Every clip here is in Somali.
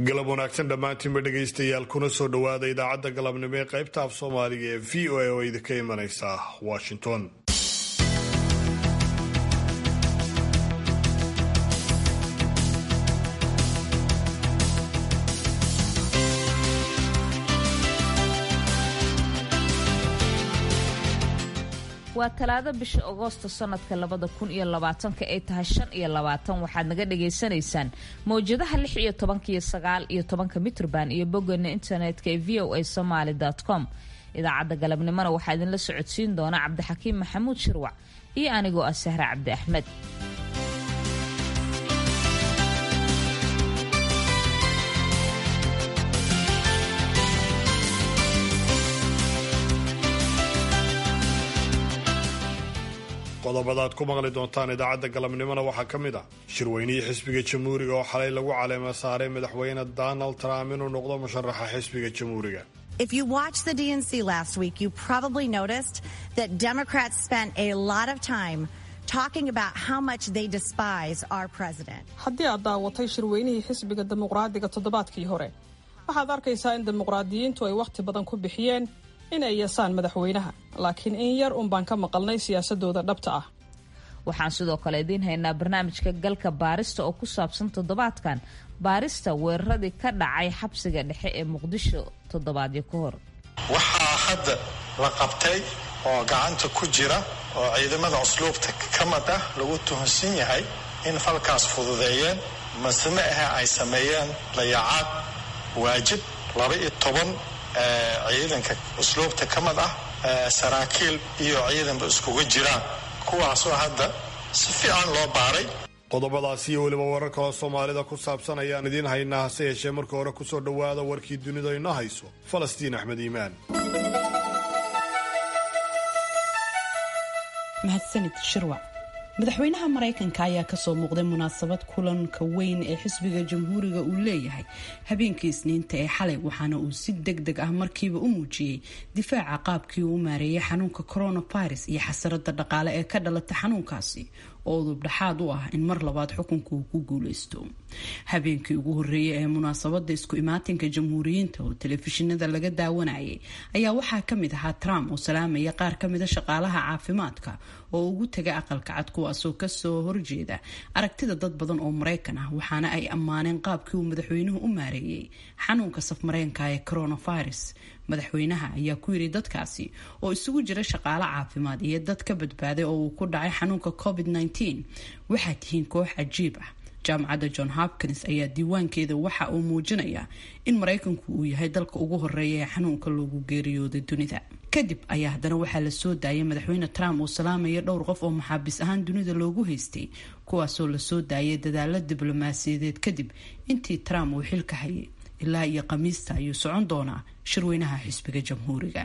galab wanaagsan dhammaantiinba dhegaystayaal kuna soo dhowaada idaacadda galabnimo ee qaybta af soomaaliga ee v o a oo idinka imanaysa washington waa talaado bisha agoosto sanadka labada kun iyo labaatanka ay tahay shan iyo labaatan waxaad naga dhagaysanaysaan mawjadaha lix iyo tobanka iyo sagaal iyo tobanka mitrban iyo boggeena internetka ee v o a somaly com idaacadda galabnimona waxaa idinla socodsiin doona cabdixakiim maxamuud shirwac iyo anigoo ah sahre cabdi axmed qodobada aad ku maqli doontaan idaacadda galabnimona waxaa ka mid ah shirweynihii xisbiga jamhuuriga oo xalay lagu caleema saaray madaxweyne donald trump inuu noqdo musharaxa xisbiga jamhuuriga If you watched the DNC last week, you probably noticed that Democrats spent a lot of time talking about how much they despise our president. haddii aad daawatay shirweynihii xisbiga dimuqraadiga toddobaadkii hore waxaad arkaysaa in dimuqraadiyiintu ay wakhti badan ku bixiyeen in ay yeesaan madaxweynaha laakiin in yar un baan ka maqalnay siyaasadooda dhabta ah waxaan sidoo kale idiin haynaa barnaamijka galka baarista oo ku saabsan toddobaadkan baarista weeraradii ka dhacay xabsiga dhexe ee muqdisho toddobaadyo ka hor waxaa hadda la qabtay oo gacanta ku jira oo ciidamada usluubta ka mid ah lagu tuhunsan yahay in falkaas fududeeyeen maseme ahe ay sameeyeen layacaad waajib laba iyo toban ciidanka usluubta ka mid ah saraakiil iyo ciidanba iskuga jiraan kuwaasoo hadda si fiican loo baaray qodobadaas iyo weliba warar kaloo soomaalida ku saabsan ayaan idiin haynaa hase yeeshee marka hore kusoo dhowaada warkii dunida inoo hayso falastiin axmed iimaan mahadsanid shirwac madaxweynaha maraykanka ayaa kasoo muuqday munaasabad kulanka weyn ee xisbiga jamhuuriga uu leeyahay habeenkii isniinta ee xalay waxaana uu si deg deg ah markiiba u muujiyey difaaca qaabkii uu u maareeyay xanuunka coronavirus iyo xasarada dhaqaale ee ka dhalata xanuunkaasi oo udub dhexaad u ah in mar labaad xukunka uu ku guuleysto habeenkii ugu horeeyay ee munaasabada isku imaatinka jamhuuriyiinta oo telefishinada laga daawanayay ayaa waxaa kamid ahaa trump oo salaamaya qaar kamida shaqaalaha caafimaadka oo ugu taga aqalka cad kuwaasoo kasoo horjeeda aragtida dad badan oo maraykan ah waxaana ay ammaaneen qaabkii uu madaxweynuhu u maareeyay xanuunka safmareenka ee coronavirus madaxweynaha ayaa ku yiri dadkaasi oo isugu jira shaqaale caafimaad iyo dad ka badbaaday oo uu ku dhacay xanuunka covid -19 waxaa tihiin koox cajiib ah jaamacadda john hopkins ayaa diiwaankeeda waxa uu muujinayaa in maraykanku uu yahay dalka ugu horeeya ee xanuunka loogu geeriyooday dunida kadib ayaa haddana waxaa la soo daayay madaxweyne trump uu salaamaya dhowr qof oo maxaabiis ahaan dunida loogu haystay kuwaasoo lasoo daayay dadaalo diblomaasiyadeed kadib intii trump uu xilka hayay ilaa iyo khamiista ayuu socon doonaa shirweynaha xisbiga jamhuuriga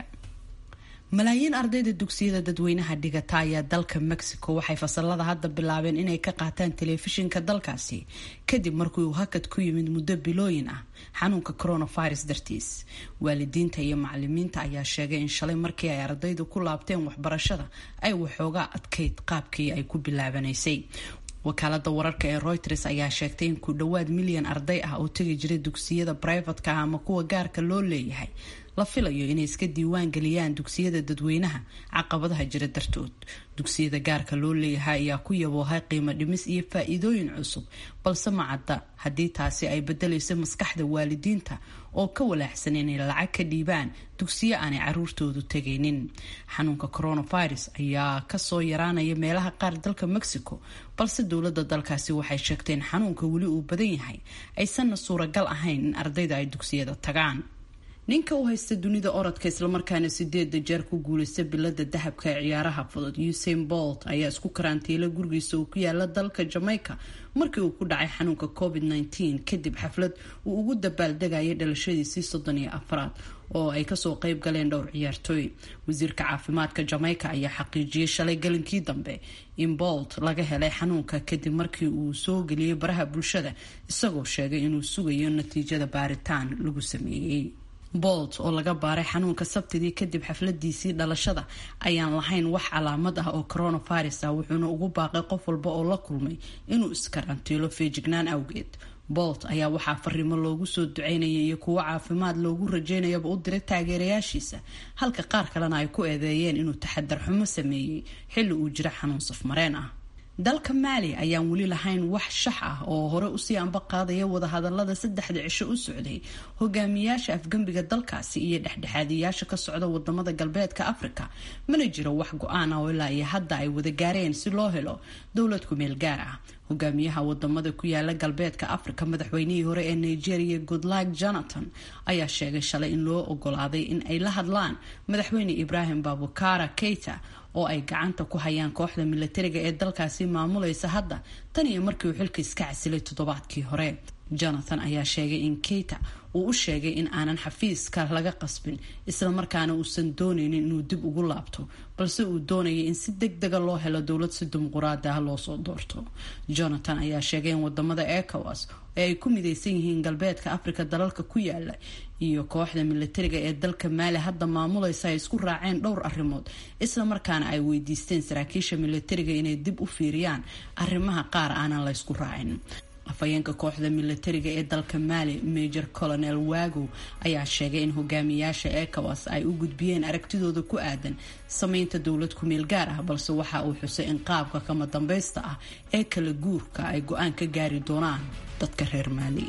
malaayiin ardayda dugsiyada dadweynaha dhigata ayaa dalka mexico waxay fasalada hadda bilaabeen inay ka qaataan telefishinka dalkaasi kadib markii uu hakad ku yimid muddo bilooyin ah xanuunka coronavirus dartiis waalidiinta iyo macalimiinta ayaa sheegay in shalay markii ay ardaydu ku laabteen waxbarashada ay waxoogaa adkayd qaabkii ay ku bilaabanaysay wakaalada wararka ee reuters ayaa sheegtay in ku dhowaad milyan arday ah oo tegi jiray dugsiyada brivatka ah ama kuwa gaarka loo leeyahay la filayo inay iska diiwaan geliyaan dugsiyada dadweynaha caqabadaha jira dartood dugsiyada gaarka loo leeyahay ayaa ku yaboohay qiimo dhimis iyo faa-iidooyin cusub balse ma cadda haddii taasi ay bedelayso maskaxda waalidiinta oo ka walaaxsan inay lacag ka dhiibaan dugsiyo aanay caruurtoodu tegaynin xanuunka coronavirus ayaa kasoo yaraanaya meelaha qaar dalka mexico balse dowlada dalkaasi waxay sheegteen xanuunka weli uu badan yahay aysanna suuragal ahayn in ardayda ay dugsiyada tagaan ninka u haysta dunida orodka islamarkaana sideeda jeer ku guuleysta bilada dahabka ee ciyaaraha fudud usain bolt ayaa isku karantiila gurigiisa uu ku yaala dalka jamaica markii uu ku dhacay xanuunka covid -19 kadib xaflad uu ugu dabaaldegayay dhalashadiisii soddon iyo afraad oo ay kasoo qeyb galeen dhowr ciyaartooy wasiirka caafimaadka jamaica ayaa xaqiijiyey shalay galinkii dambe in bolt laga helay xanuunka kadib markii uu soo geliyey baraha bulshada isagoo sheegay inuu sugayo natiijada baaritaan lagu sameeyey bolt oo laga baaray xanuunka sabtidii kadib xafladiisii dhalashada ayaan lahayn wax calaamad ah oo coronavirus ah wuxuuna ugu baaqay qof walba oo la kulmay inuu iskarantiilo feejignaan awgeed bolt ayaa waxaa fariimo loogu soo duceynaya iyo kuwo caafimaad loogu rajeynayaba u diray taageerayaashiisa halka qaar kalena ay ku eedeeyeen inuu taxadar xumo sameeyey xilli uu jira xanuun safmareen ah dalka maali ayaan weli lahayn wax shax ah oo hore usii anba qaadaya wadahadalada saddexda cisho u socday hogaamiyaasha afgembiga dalkaasi iyo dhexdhexaadiyaasha ka socda wadamada galbeedka afrika mana jiro wax go-aan ah oo ilaa iyo hadda ay wada gaareen si loo helo dowlad kumeel gaar ah hogaamiyaha wadamada ku yaala galbeedka afrika madaxweynihii hore ee nigeria goodluck jonathan ayaa sheegay shalay in loo ogolaaday in ay la hadlaan madaxweyne ibrahim babukara keita oo ay gacanta ku hayaan kooxda milatariga ee dalkaasi maamulaysa hadda tan iyo markii uu xilka iska casilay toddobaadkii hore jonathan ayaa sheegay in keita uu u sheegay in aanan xafiiska laga qasbin islamarkaana uusan doonaynin inuu dib ugu laabto balse uu doonayay in si deg dega loo helo dowlad si dimuquraadi ah loosoo doorto jonathan ayaa sheegay in wadamada ecowas ee ay ku midaysan yihiin galbeedka afrika dalalka ku yaala iyo kooxda milatariga ee dalka maali hadda maamulaysa ay isku raaceen dhowr arrimood islamarkaana ay weydiisteen saraakiisha milatariga inay dib u fiiriyaan arrimaha qaar aanan laysku raacin afhayeenka kooxda milatariga ee dalka maali major colonel wago ayaa sheegay in hogaamiyaasha ecowas ay u gudbiyeen aragtidooda ku aadan sameynta dowlad kumeel gaar ah balse waxa uu xusay in qaabka kama dambaysta ah ee kala guurka ay go-aan ka gaari doonaan dadka reer maali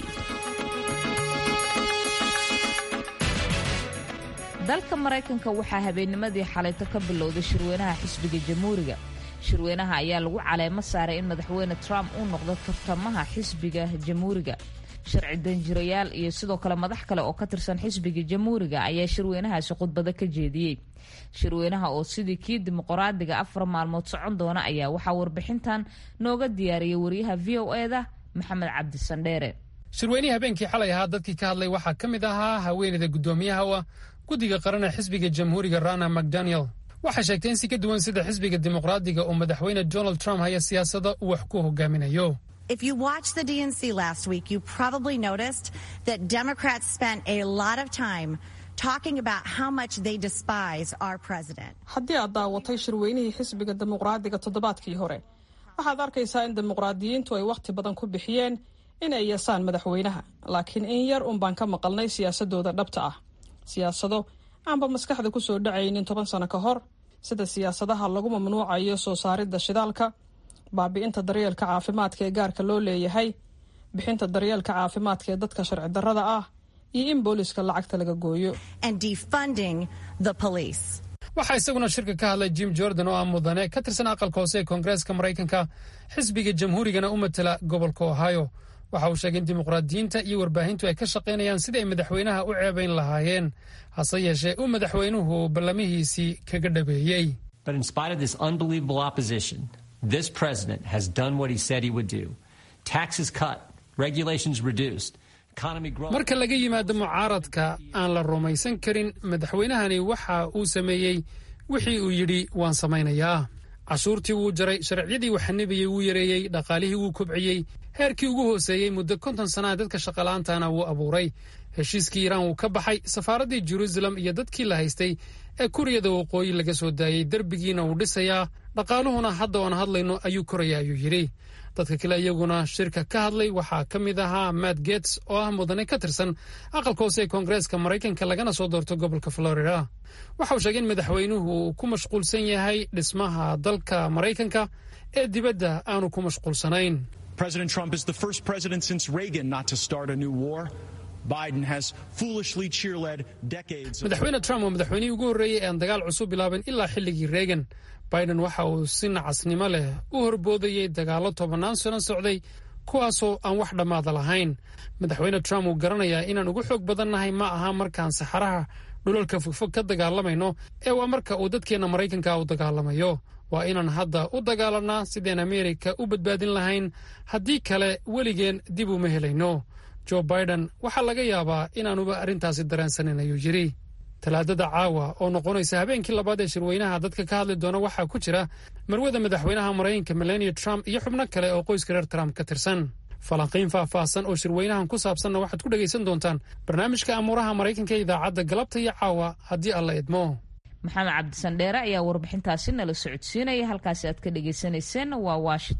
dalka maraykanka waxaa habeennimadii xalayto ka bilowday shirweynaha xisbiga jamhuuriga shirweynaha ayaa lagu caleemo saaray in madaxweyne trump uu noqdo tartamaha xisbiga jamhuuriga sharci danjirayaal iyo sidoo kale madax kale oo ka tirsan xisbiga jamhuuriga ayaa shirweynahaasi khudbado ka jeediyey shirweynaha oo sidii kii dimuqraadiga afar maalmood socon doona ayaa waxaa warbixintan nooga diyaariyay wariyaha v o eda maxamed cabdisandheere shirweynihii habeenkii xalay ahaa dadkii ka hadlay waxaa ka mid ahaa haweeneyda guddoomiyaha u ah guddiga qaran ee xisbiga jamhuuriga rana mcdaniel waxay sheegtay in si ka duwan sida xisbiga dimuqraadiga oo madaxweyne donald trump haya siyaasada uu wax ku hogaaminayo If you watched the DNC last week, you probably noticed that Democrats spent a lot of time talking about how much they despise our president. haddii aad daawatay shirweynihii xisbiga dimuqraadiga toddobaadkii hore waxaad arkaysaa in dimuqraadiyiintu ay wakhti badan ku bixiyeen inay yeesaan madaxweynaha laakiin in yar un baan ka maqalnay siyaasadooda dhabta ah siyaasado aanba maskaxda ku soo dhacaynin toban sano ka hor sida siyaasadaha lagu mamnuucayo soo saaridda shidaalka baabi'inta daryeelka caafimaadka ee gaarka loo leeyahay bixinta daryeelka caafimaadka ee dadka sharci darrada ah iyo in booliska lacagta laga gooyo and defunding the police. waxaa isaguna shirka ka hadlay jim jordan oo ah mudane ka tirsan aqalka hoose ee koongareeska maraykanka xisbiga jamhuurigana u matala gobolka ohio waxa uu sheegay in dimuqraadiyiinta iyo warbaahintu ay ka shaqaynayaan sidii ay madaxweynaha u ceebayn lahaayeen hase yeeshee uu madaxweynuhu ballamihiisii kaga dhabeeyey But in spite of this unbelievable opposition, this president has done what he said he would do. Taxes cut, regulations reduced, economy growing. marka laga yimaado mucaaradka aan la rumaysan karin madaxweynahani waxa uu sameeyey wixii uu yidhi waan samaynayaa cashuurtii wuu jaray sharciyadii waxanibiyey wuu yareeyey dhaqaalihii wuu kobciyey heerkii ugu hooseeyey muddo konton sannaha dadka shaqala'aantana wuu abuuray heshiiskii iiraan wuu ka baxay safaaraddii jeruusalem iyo dadkii la haystay ee kuriyada waqooyi laga soo daayey derbigiina wuu dhisayaa dhaqaaluhuna hadda oan hadlayno ayuu koraya ayuu yidhi dadka kale iyaguna shirka ka hadlay waxaa ka mid ahaa matt gets oo ah mudane ka tirsan aqalka hoose ee koongareeska maraykanka lagana soo doorto gobolka florida waxa uu sheegay in madaxweynuhu uu ku mashquulsan yahay dhismaha dalka maraykanka ee dibadda aanu ku mashquulsanayn President Trump is the first president since Reagan not to start a new war. Biden has foolishly cheerled decades of madaxweyne trump waa madaxweynihii ugu horreeyey ee aan dagaal cusub bilaabin ilaa xilligii reagan biden waxa uu si nacasnimo leh u horboodayey dagaallo tobannaan sano socday kuwaasoo aan wax dhammaada lahayn madaxweyne trump uu garanayaa inaan ugu xoog badannahay ma aha markaan saxaraha dhulalka fogfog ka dagaalamayno ee waa marka uu dadkeenna maraykanka u dagaalamayo waa inaan hadda u dagaalanaa sideen ameerika u badbaadin lahayn haddii kale weligeen dib uma helayno jo biden waxaa laga yaabaa inaanuba arrintaasi dareensanin ayuu yidhi talaadada caawa oo noqonaysa habeenkii labaad ee shirweynaha dadka ka hadli doona waxaa ku jira marwada madaxweynaha maraykanka melania trump iyo xubno kale oo qoyska reer trump ka tirsan falanqiyn faahfaahsan oo shirweynahan ku saabsanna waxaad ku dhegaysan doontaan barnaamijka amuuraha maraykanka ee idaacadda galabta iyo caawa haddii alla idmo maxamed cabdisandheere ayaa warbixintaasi nala socodsiinaya halkaasi aad ka dhagaysanayseen waa washington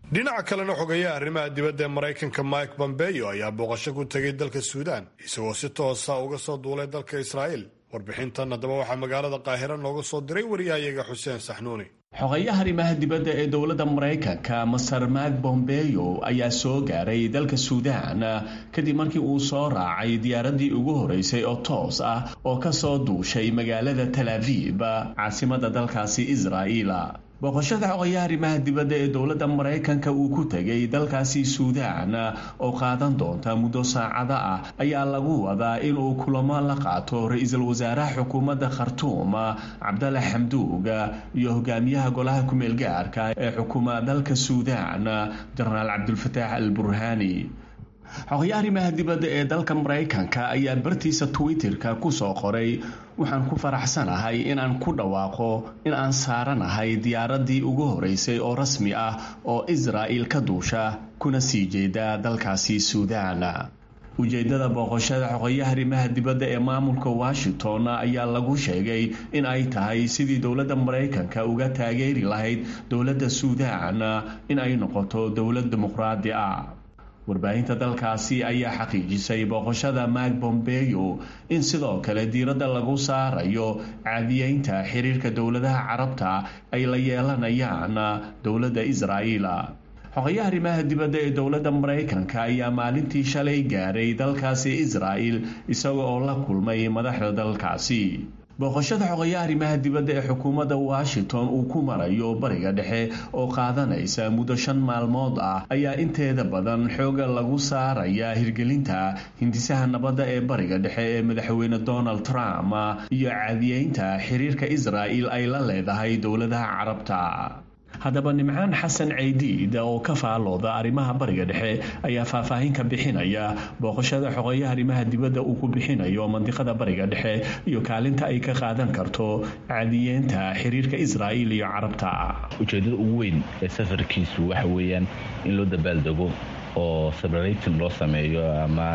dhinaca kalena xogeeyaha arrimaha dibadda ee maraykanka mike bombeyo ayaa booqasho ku tegay dalka suudaan isagoo si toosa uga soo duulay dalka israa'iil warbixintan haddaba waxaa magaalada qaahira nooga soo diray wariyahayaga xuseen saxnuuni xogayaha arrimaha dibadda ee dowladda maraykanka master mak bombeyo ayaa soo gaaray dalka suudaan kadib markii uu soo raacay diyaaraddii ugu horeysay oo toos ah oo ka soo duushay magaalada tal aviib caasimadda dalkaasi israa'iil booqashada xogayaha arrimaha dibadda ee dowladda maraykanka uu ku tegay dalkaasi suudaan oo qaadan doonta muddo saacada ah ayaa lagu wadaa inuu kulamo la qaato ra-iisul wasaaraha xukuumadda khartuum cabdalla xamduug iyo hogaamiyaha golaha kumeel gaarka ee xukuma dalka suudaan jenaraal cabdulfataax al burhaani xogayaha arrimaha dibadda ee dalka maraykanka ayaa bartiisa twitterka kusoo qoray waxaan ku faraxsanahay inaan ku dhawaaqo in aan saaranahay diyaaraddii ugu horeysay oo rasmi ah oo israa'il ka duusha kuna sii jeeda dalkaasi suudaan ujeedada booqashada xogayaha arrimaha dibadda ee maamulka washington ayaa lagu sheegay in ay tahay sidii dowladda maraykanka uga taageeri lahayd dowladda suudaan in ay noqoto dowlad dimuqraadi ah warbaahinta dalkaasi ayaa xaqiijisay booqashada mak bombeyo in sidoo kale diiradda lagu saarayo caadiyeynta xiriirka dowladaha carabta ay la yeelanayaan dowladda israa'iil xogayaha arrimaha dibadda ee dowladda maraykanka ayaa maalintii shalay gaaray dalkaasi israa'il isaga oo la kulmay madaxda dalkaasi booqashada xogayaha arrimaha dibadda ee xukuumadda washington uu ku marayo bariga dhexe oo qaadanaysa muddo shan maalmood ah ayaa inteeda badan xooga lagu saaraya hirgelinta hindisaha nabadda ee bariga dhexe ee madaxweyne donald trump iyo caadiyeynta xiriirka israa'il ay la leedahay dowladaha carabta haddaba nimcaan xasan ceydiid oo ka faalooda arrimaha bariga dhexe ayaa faahfaahin ka bixinaya booqashada xogeeyaha arrimaha dibadda uu ku bixinayo mandiqada bariga dhexe iyo kaalinta ay ka qaadan karto caadiyeenta xiriirka israa'iil iyo carabta ujeedada ugu weyn ee safarkiisu waxa weeyaan in loo dabaaldego oo celebrating loo sameeyo ama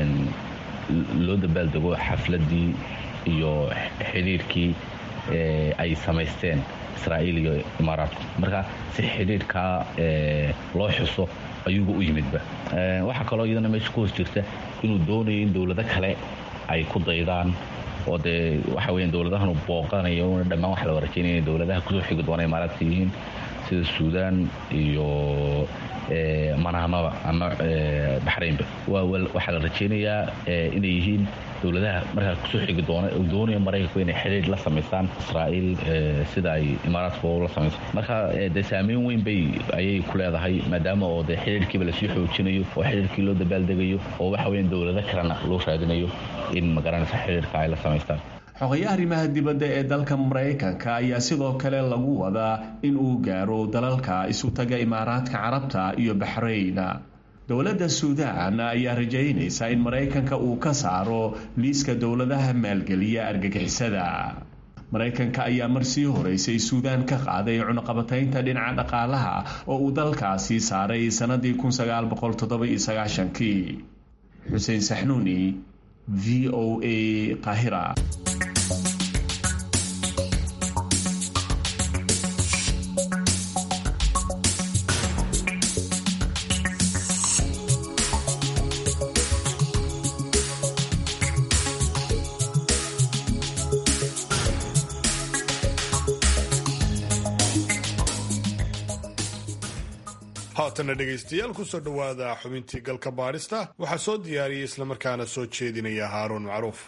loo dabaaldego xafladii iyo xiriirkii ay samaysteen israa'iil iyo imaaraadku marka si xidhiirkaa loo xuso ayuuba u yimidba waxaa kaloo iyadana meesha ku hoos jirta inuu doonayo in dowlado kale ay ku daydaan oo dee waxa weya dowladahanu booqanayo una dhammaan waxa la rajaynaya inay dowladaha kusoo xigi doona imaaraadka yihiin sida suudaan iyo manaamaba ama baxraynba waxaa la rajaynayaa inay yihiin dowladaha markaa kusoo xigi doona doonaya maraykanku inay xidhiir la samaystaan israa'iil sida ay imaaraadka la samayso marka dee saameyn weyn bay ayay ku leedahay maadaama oo dee xidhiirkiiba lasii xoojinayo oo xidhiirkii loo dabaaldegayo oo waxa weya dowlado kalena loo raadinayo in magaranaysa xidhiirka ay la samaystaan xogayaha arrimaha dibadda ee dalka maraykanka ayaa sidoo kale lagu wadaa in uu gaaro dalalka isutaga imaaraadka carabta iyo baxrayn dowladda suudaan ayaa rajaynaysa in maraykanka uu ka saaro liiska dowladaha maalgeliya argagixisada maraykanka ayaa marsii horeysay suudaan ka qaaday cunuqabataynta dhinaca dhaqaalaha oo uu dalkaasi saaray sannadii kii xuseen saxnuuni v o a qahira haatana dhegaystayaal kusoo dhowaada xubintii galka baadhista waxaa soo diyaariyey islamarkaana soo jeedinaya haaruun macruuf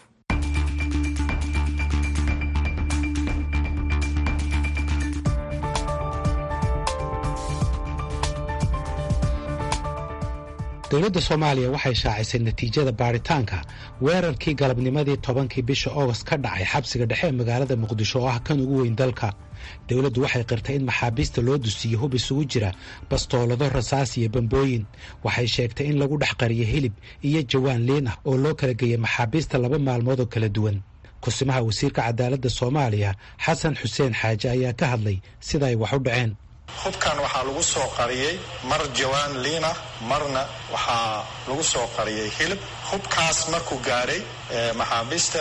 dowladda soomaaliya waxay shaacisay natiijada baadhitaanka weerarkii galabnimadii tobankii bisha oogost ka dhacay xabsiga dhexe ee magaalada muqdisho oo ah kan ugu weyn dalka dowladdu waxay qirtay in maxaabiista loo dusiiyo hub isugu jira bastoolado rasaas iyo bambooyin waxay sheegtay in lagu dhex qariyo hilib iyo jawaan liin ah oo loo kala geeyay maxaabiista laba maalmood oo kala duwan kusimaha wasiirka cadaaladda soomaaliya xasan xuseen xaaje ayaa ka hadlay sida ay wax u dhaceen hubkan waxaa lagu soo qariyey mar jawaan liina marna waxaa lagu soo qariyey hilib hubkaas markuu gaadhay maxaabiistaas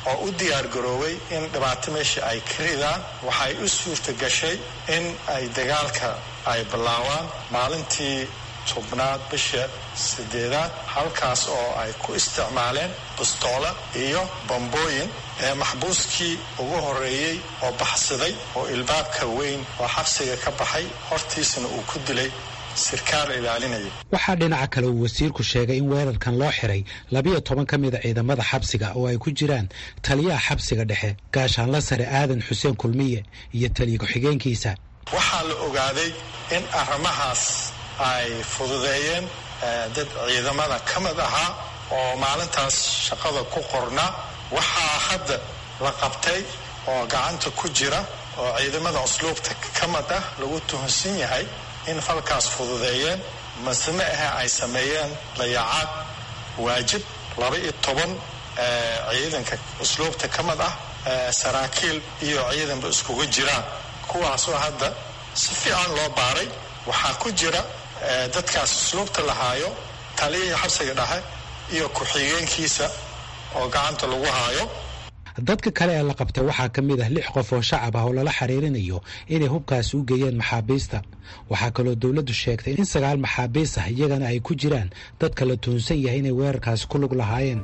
oo u diyaar garoobay in dhibaato meesha ay ka ridaan waxay u suurta gashay in ay dagaalka ay bilaabaan maalintii tobnaad bisha sideedaad halkaas oo ay ku isticmaaleen bustoola iyo bambooyin ee maxbuuskii ugu horeeyey oo baxsaday oo ilbaabka weyn oo xabsiga ka baxay hortiisana uu ku dilay sirkaal ilaalinaya waxaa dhinaca kale uu wasiirku sheegay in weerarkan loo xiray labiyo toban ka mida ciidamada xabsiga oo ay ku jiraan taliyaha xabsiga dhexe gaashaanla sare aadan xuseen kulmiye iyo taliya ku-xigeenkiisa waxaa la ogaaday in arrimahaas ay fududeeyeen dad ciidamada ka mid ahaa oo maalintaas shaqada ku qornaa waxaa hadda la qabtay oo gacanta ku jira oo ciidamada usluubta ka mid ah lagu tuhunsan yahay in falkaas fududeeyeen maseme ahe ay sameeyeen dayacaad waajib laba iyo toban ciidanka usluubta ka mid ah saraakiil iyo ciidanba iskugu jiraan kuwaasoo hadda si fiican loo baaray waxaa ku jira dadkaas usluubta lahaayo taliyihii xabsiga dhexe iyo ku-xigeenkiisa oo gacanta lagu haayo dadka kale ee la qabtay waxaa ka mid ah lix qof oo shacab ah oo lala xiriirinayo inay hubkaasi u geeyeen maxaabiista waxaa kaloo dowladdu sheegtay in sagaal maxaabiis ah iyagana ay ku jiraan dadka la tuhunsan yahay inay weerarkaasi ku lug lahaayeen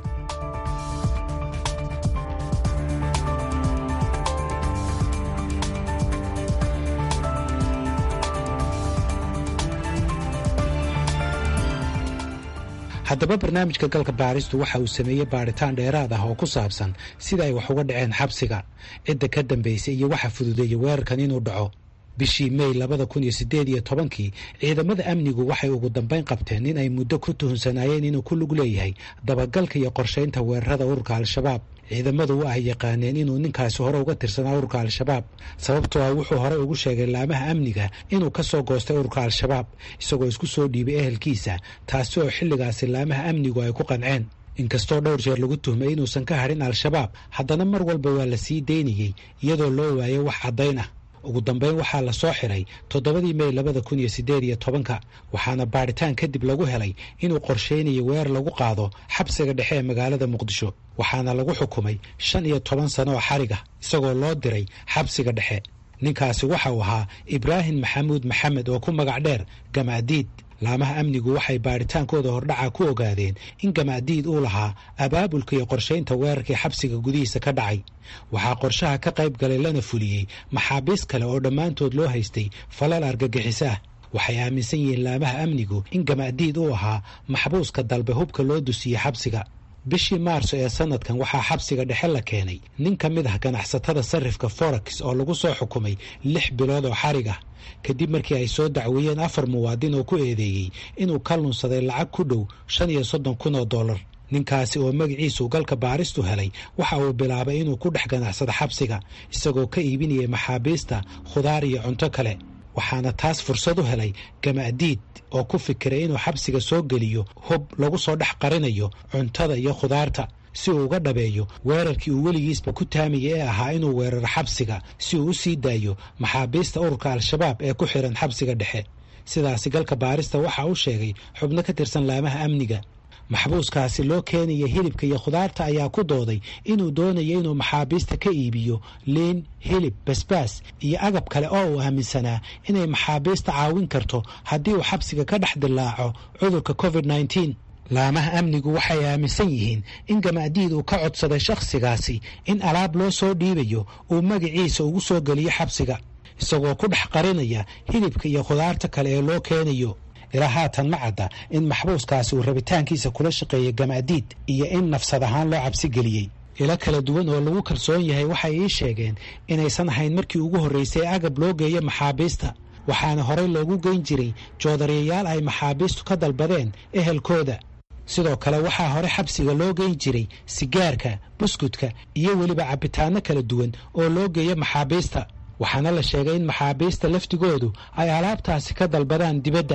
haddaba barnaamijka galka baaristu waxa uu sameeyey baaritaan dheeraad ah oo ku saabsan sida ay wax uga dhaceen xabsiga cidda ka dambaysay iyo waxa fududeeyey weerarkan inuu dhaco bishii mey labada kun iyo sideed iyo tobankii ciidamada amnigu waxay ugu dambayn qabteen in ay muddo ku tuhunsanaayeen inuu ku lug leeyahay dabagalka iyo qorshaynta weerarada ururka al-shabaab ciidamadu wa ay yaqaaneen inuu ninkaasi hore uga tirsanaa ururka al-shabaab sababtoo ah wuxuu horey ugu sheegay laamaha amniga inuu ka soo goostay ururka al-shabaab isagoo isku soo dhiibay ehelkiisa taasi oo xilligaasi laamaha amnigu ay ku qanceen inkastoo dhowr jeer lagu tuhmay inuusan ka hadhin al-shabaab haddana mar walba waa la sii daynayey iyadoo loo waayay wax caddayn ah ugu dambeyn waxaa la soo xiray toddobadii mey labada kun iyo siddeed iyo tobanka waxaana baadhitaan kadib lagu helay inuu qorshaynayo weer lagu qaado xabsiga dhexe ee magaalada muqdisho waxaana lagu xukumay shan iyo toban sano oo xarig ah isagoo loo diray xabsiga dhexe ninkaasi waxa uu ahaa ibraahim maxamuud maxamed oo ku magac dheer gamaadiid laamaha amnigu waxay baadhitaankooda hordhaca ku ogaadeen in gamaadiid uu lahaa abaabulka iyo qorshaynta weerarkii xabsiga gudihiisa ka dhacay waxaa qorshaha ka qayb galay lana fuliyey maxaabiis kale oo dhammaantood loo haystay falal argagixiso ah waxay aaminsan yihiin laamaha amnigu in gamaadiid uu ahaa maxbuuska dalbe hubka loo dusiyey xabsiga bishii maarso ee sanadkan waxaa xabsiga dhexe la keenay nin ka mid ah ganacsatada sarifka forex oo lagu soo xukumay lix bilood oo xarig ah kadib markii ay soo dacweeyeen afar muwaadin oo ku eedeeyey inuu ka lunsaday lacag ku dhow shan iyo soddon kun oo dollar ninkaasi oo magaciisu galka baaristu helay waxa uu bilaabay inuu ku dhex ganacsado xabsiga isagoo ka iibinayay maxaabiista khudaar iyo cunto kale waxaana taas fursad u helay gamaadiid oo ku fikiray inuu xabsiga soo geliyo hub lagu soo dhex qarinayo cuntada iyo khudaarta si uu uga dhabeeyo weerarkii uu weligiisba ku taamayay ee ahaa inuu weeraro xabsiga si uu u sii daayo maxaabiista ururka al-shabaab ee ku xiran xabsiga dhexe sidaasi galka baarista waxa uu sheegay xubno ka tirsan laamaha amniga maxbuuskaasi loo keenaya hilibka iyo khudaarta ayaa ku dooday inuu doonayo inuu maxaabiista ka iibiyo liin hilib basbaas iyo agab kale oo uu aaminsanaa inay maxaabiista caawin karto haddii uu xabsiga ka dhex dilaaco cudurka covid nneteen laamaha amnigu waxay aaminsan yihiin in gamaadiid uu ka codsaday shakhsigaasi in alaab loo soo dhiibayo uu magaciisa ugu soo geliyo xabsiga isagoo ku dhex qarinaya hilibka iyo khudaarta kale ee loo keenayo ilaa haatan ma cadda in maxbuuskaasi uu rabitaankiisa kula shaqeeyey gamaadiid iyo in nafsad ahaan loo cabsi geliyey ilo kala duwan oo lagu kalsoon yahay waxay ii sheegeen inaysan ahayn markii ugu horraysay agab loo geeyo maxaabiista waxaana horey loogu geyn jiray joodariyayaal ay maxaabiistu ka dalbadeen ehelkooda sidoo kale waxaa hore xabsiga loo geyn jiray sigaarka buskudka iyo weliba cabitaano kala duwan oo loo geeyo maxaabiista waxaana la sheegay in maxaabiista laftigoodu ay alaabtaasi ka dalbadaan dibadda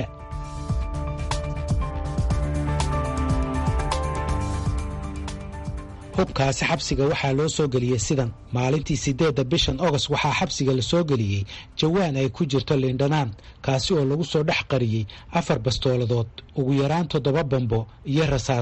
hubkaasi xabsiga waxaa loo soo geliyey sidan maalintii siddeedda bishan ogost waxaa xabsiga la soo geliyey jawaan ay ku jirto liindhanaan kaasi oo lagu soo dhex qariyey afar bastooladood ugu yaraan toddoba bambo iyo rasaas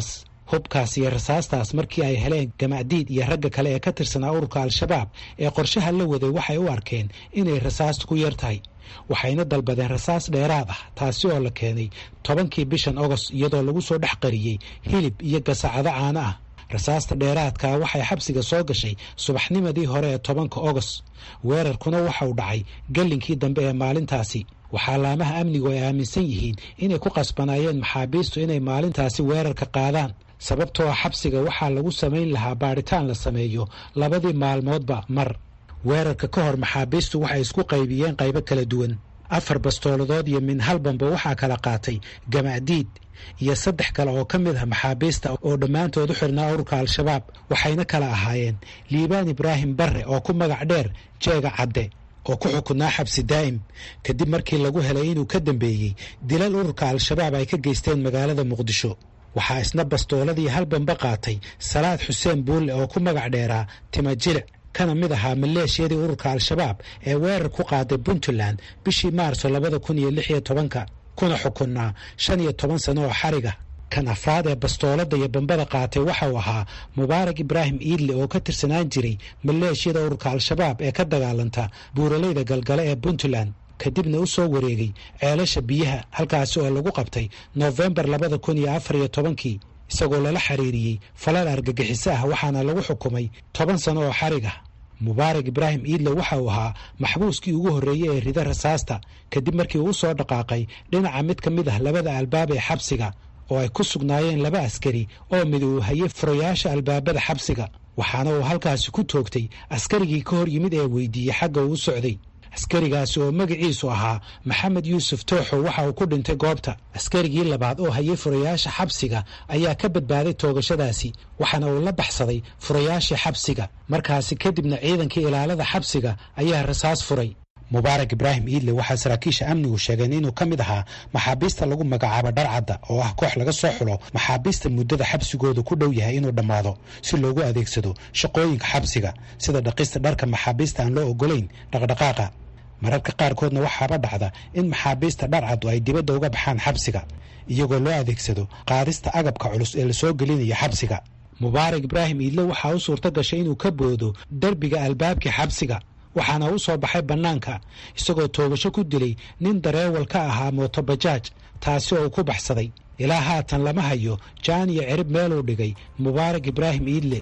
hubkaas iyo rasaastaas markii ay heleen gamacdiid iyo ragga kale ee ka tirsanaa ururka al-shabaab ee qorshaha la waday waxay u arkeen inay rasaasta ku yar tahay waxayna dalbadeen rasaas dheeraad ah taasi oo la keenay tobankii bishan ogost iyadoo lagu soo dhex qariyey hilib iyo gasacado caano ah rasaasta dheeraadkaa waxay xabsiga soo gashay subaxnimadii hore ee tobanka ogost weerarkuna waxa uu dhacay gallinkii dambe ee maalintaasi waxaa laamaha amnigu ay aaminsan yihiin inay ku qasbanaayeen maxaabiistu inay maalintaasi weerarka qaadaan sababtoo ah xabsiga waxaa lagu samayn lahaa baadhitaan la sameeyo labadii maalmoodba mar weerarka ka hor maxaabiistu waxay isku qaybiyeen qaybo kala duwan afar bastooladood iyo min halbanba waxaa kala qaatay gamacdiid iyo saddex kale oo ka mid ah maxaabiista oo dhammaantood u xirnaa ururka al-shabaab waxayna kala ahaayeen liibaan ibraahim barre oo ku magac dheer jeega cadde oo ku xukunaa xabsi daa'im kadib markii lagu helay inuu ka dambeeyey dilal ururka al-shabaab ay ka geysteen magaalada muqdisho waxaa isna bastooladii halbanba qaatay salaad xuseen buulle oo ku magac dheeraa timajilic kana mid ahaa maleeshiyadii ururka al-shabaab ee weerar ku qaaday puntland bishii maarso labada kun iyo lix iyo tobanka kuna xukunnaa shan iyo toban sano oo xariga kan afraad ee bastoolada iyo bambada qaatay waxa uu ahaa mubaarak ibraahim iidle oo ka tirsanaan jiray maleeshiyada ururka al-shabaab ee ka dagaalanta buuralayda galgale ee puntland kadibna u soo wareegay ceelasha biyaha halkaasi oo lagu qabtay noofembar labada kun iyo afar iyo tobankii isagoo lala xiriiriyey falal argagixiso ah waxaana lagu xukumay toban sano oo xarig ah mubaarak ibraahim iidle waxa uu ahaa maxbuuskii ugu horreeyey ee rida rasaasta kadib markii uu soo dhaqaaqay dhinaca mid ka mid ah labada albaab ee xabsiga oo ay ku sugnaayeen laba askari oo mid uu hayay furayaasha albaabada xabsiga waxaana uu halkaasi ku toogtay askarigii ka hor yimid ee weydiiyey xagga uu u socday askarigaasi oo magaciisu ahaa maxamed yuusuf tooxo waxa uu ku dhintay goobta askarigii labaad oo hayay furayaasha xabsiga ayaa ka badbaaday toogashadaasi waxaana uu la baxsaday furayaashii xabsiga markaasi kadibna ciidankii ilaalada xabsiga ayaa rasaas furay mubaarak ibraahim iidle waxaa saraakiisha amnigu sheegeen inuu ka mid ahaa maxaabiista lagu magacaabo dharcadda oo ah koox laga soo xulo maxaabiista muddada xabsigooda ku dhow yahay inuu dhammaado si loogu adeegsado shaqooyinka xabsiga sida dhaqista dharka maxaabiista aan loo ogolayn dhaqdhaqaaqa mararka qaarkoodna waxaaba dhacda in maxaabiista dharcaddu ay dibadda uga baxaan xabsiga iyagoo loo adeegsado qaadista agabka culus ee lasoo gelinaya xabsiga mubaarak ibraahim iidle waxaa u suurto gashay inuu ka boodo derbiga albaabkii xabsiga waxaana u soo baxay bannaanka isagoo toogasho ku dilay nin dareewal ka ahaa mootobajaaj taasi oo uu ku baxsaday ilaa haatan lama hayo jaan iyo cirib meeluu dhigay mubaarak ibraahim iidle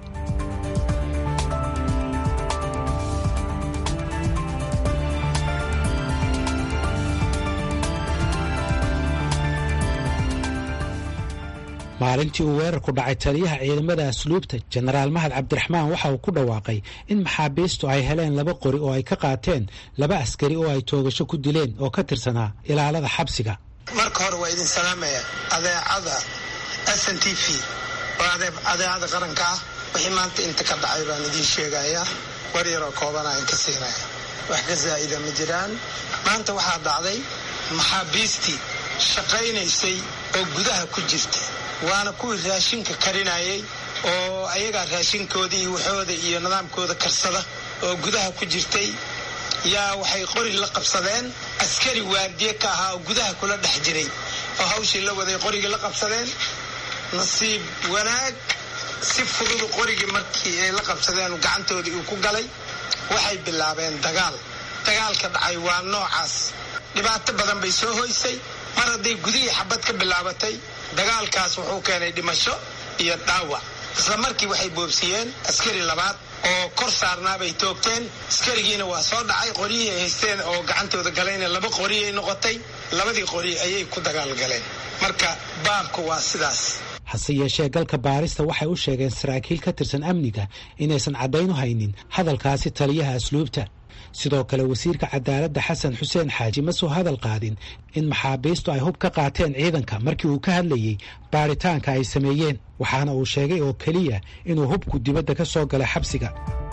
maalintii uu weerarku dhacay taliyaha ciidamada asluubta jenaraal mahad cabdiraxmaan waxa uu ku dhawaaqay in maxaabiistu ay heleen laba qori oo ay ka qaateen laba askari oo ay toogasho ku dileen oo ka tirsanaa ilaalada xabsiga marka hore waa idin salaamaya adeecada s n t v oo adeecada qaranka ah wixii maanta inta ka dhacay baan idiin sheegayaa war yaroo koobana in ka siinaya wax ka zaa'ida ma jiraan maanta waxaa dhacday maxaabiistii shaqaynaysay oo gudaha ku jirta waana kuwii raashinka karinayay oo ayagaa raashinkooda iyo waxooda iyo nidaamkooda karsada oo gudaha ku jirtay yaa waxay qori la qabsadeen askari waardiye ka ahaa oo gudaha kula dhex jiray oo hawshii la waday qorigii la qabsadeen nasiib wanaag si fududu qorigii markii ay la qabsadeen gacantoodii uu ku galay waxay bilaabeen dagaal dagaalka dhacay waa noocaas dhibaato badan bay soo hoysay mar hadday gudihii xabad ka bilaabatay dagaalkaas wuxuu keenay dhimasho iyo dhaawac isla markii waxay boobsiyeen askari labaad oo kor saarnaabay toogteen askarigiina waa soo dhacay qoryihii ay haysteen oo gacantooda galayna laba qoriyay noqotay labadii qori ayay ku dagaalgaleen marka baabku waa sidaas hase yeeshee galka baarista waxay u sheegeen saraakiil ka tirsan amniga inaysan caddayn u haynin hadalkaasi taliyaha asluubta sidoo kale wasiirka cadaaladda xasan xuseen xaaji ma soo hadal qaadin in maxaabiistu ay hub ka qaateen ciidanka markii uu ka hadlayey baaritaanka ay sameeyeen waxaana uu sheegay oo keliya inuu hubku dibadda ka soo galay xabsiga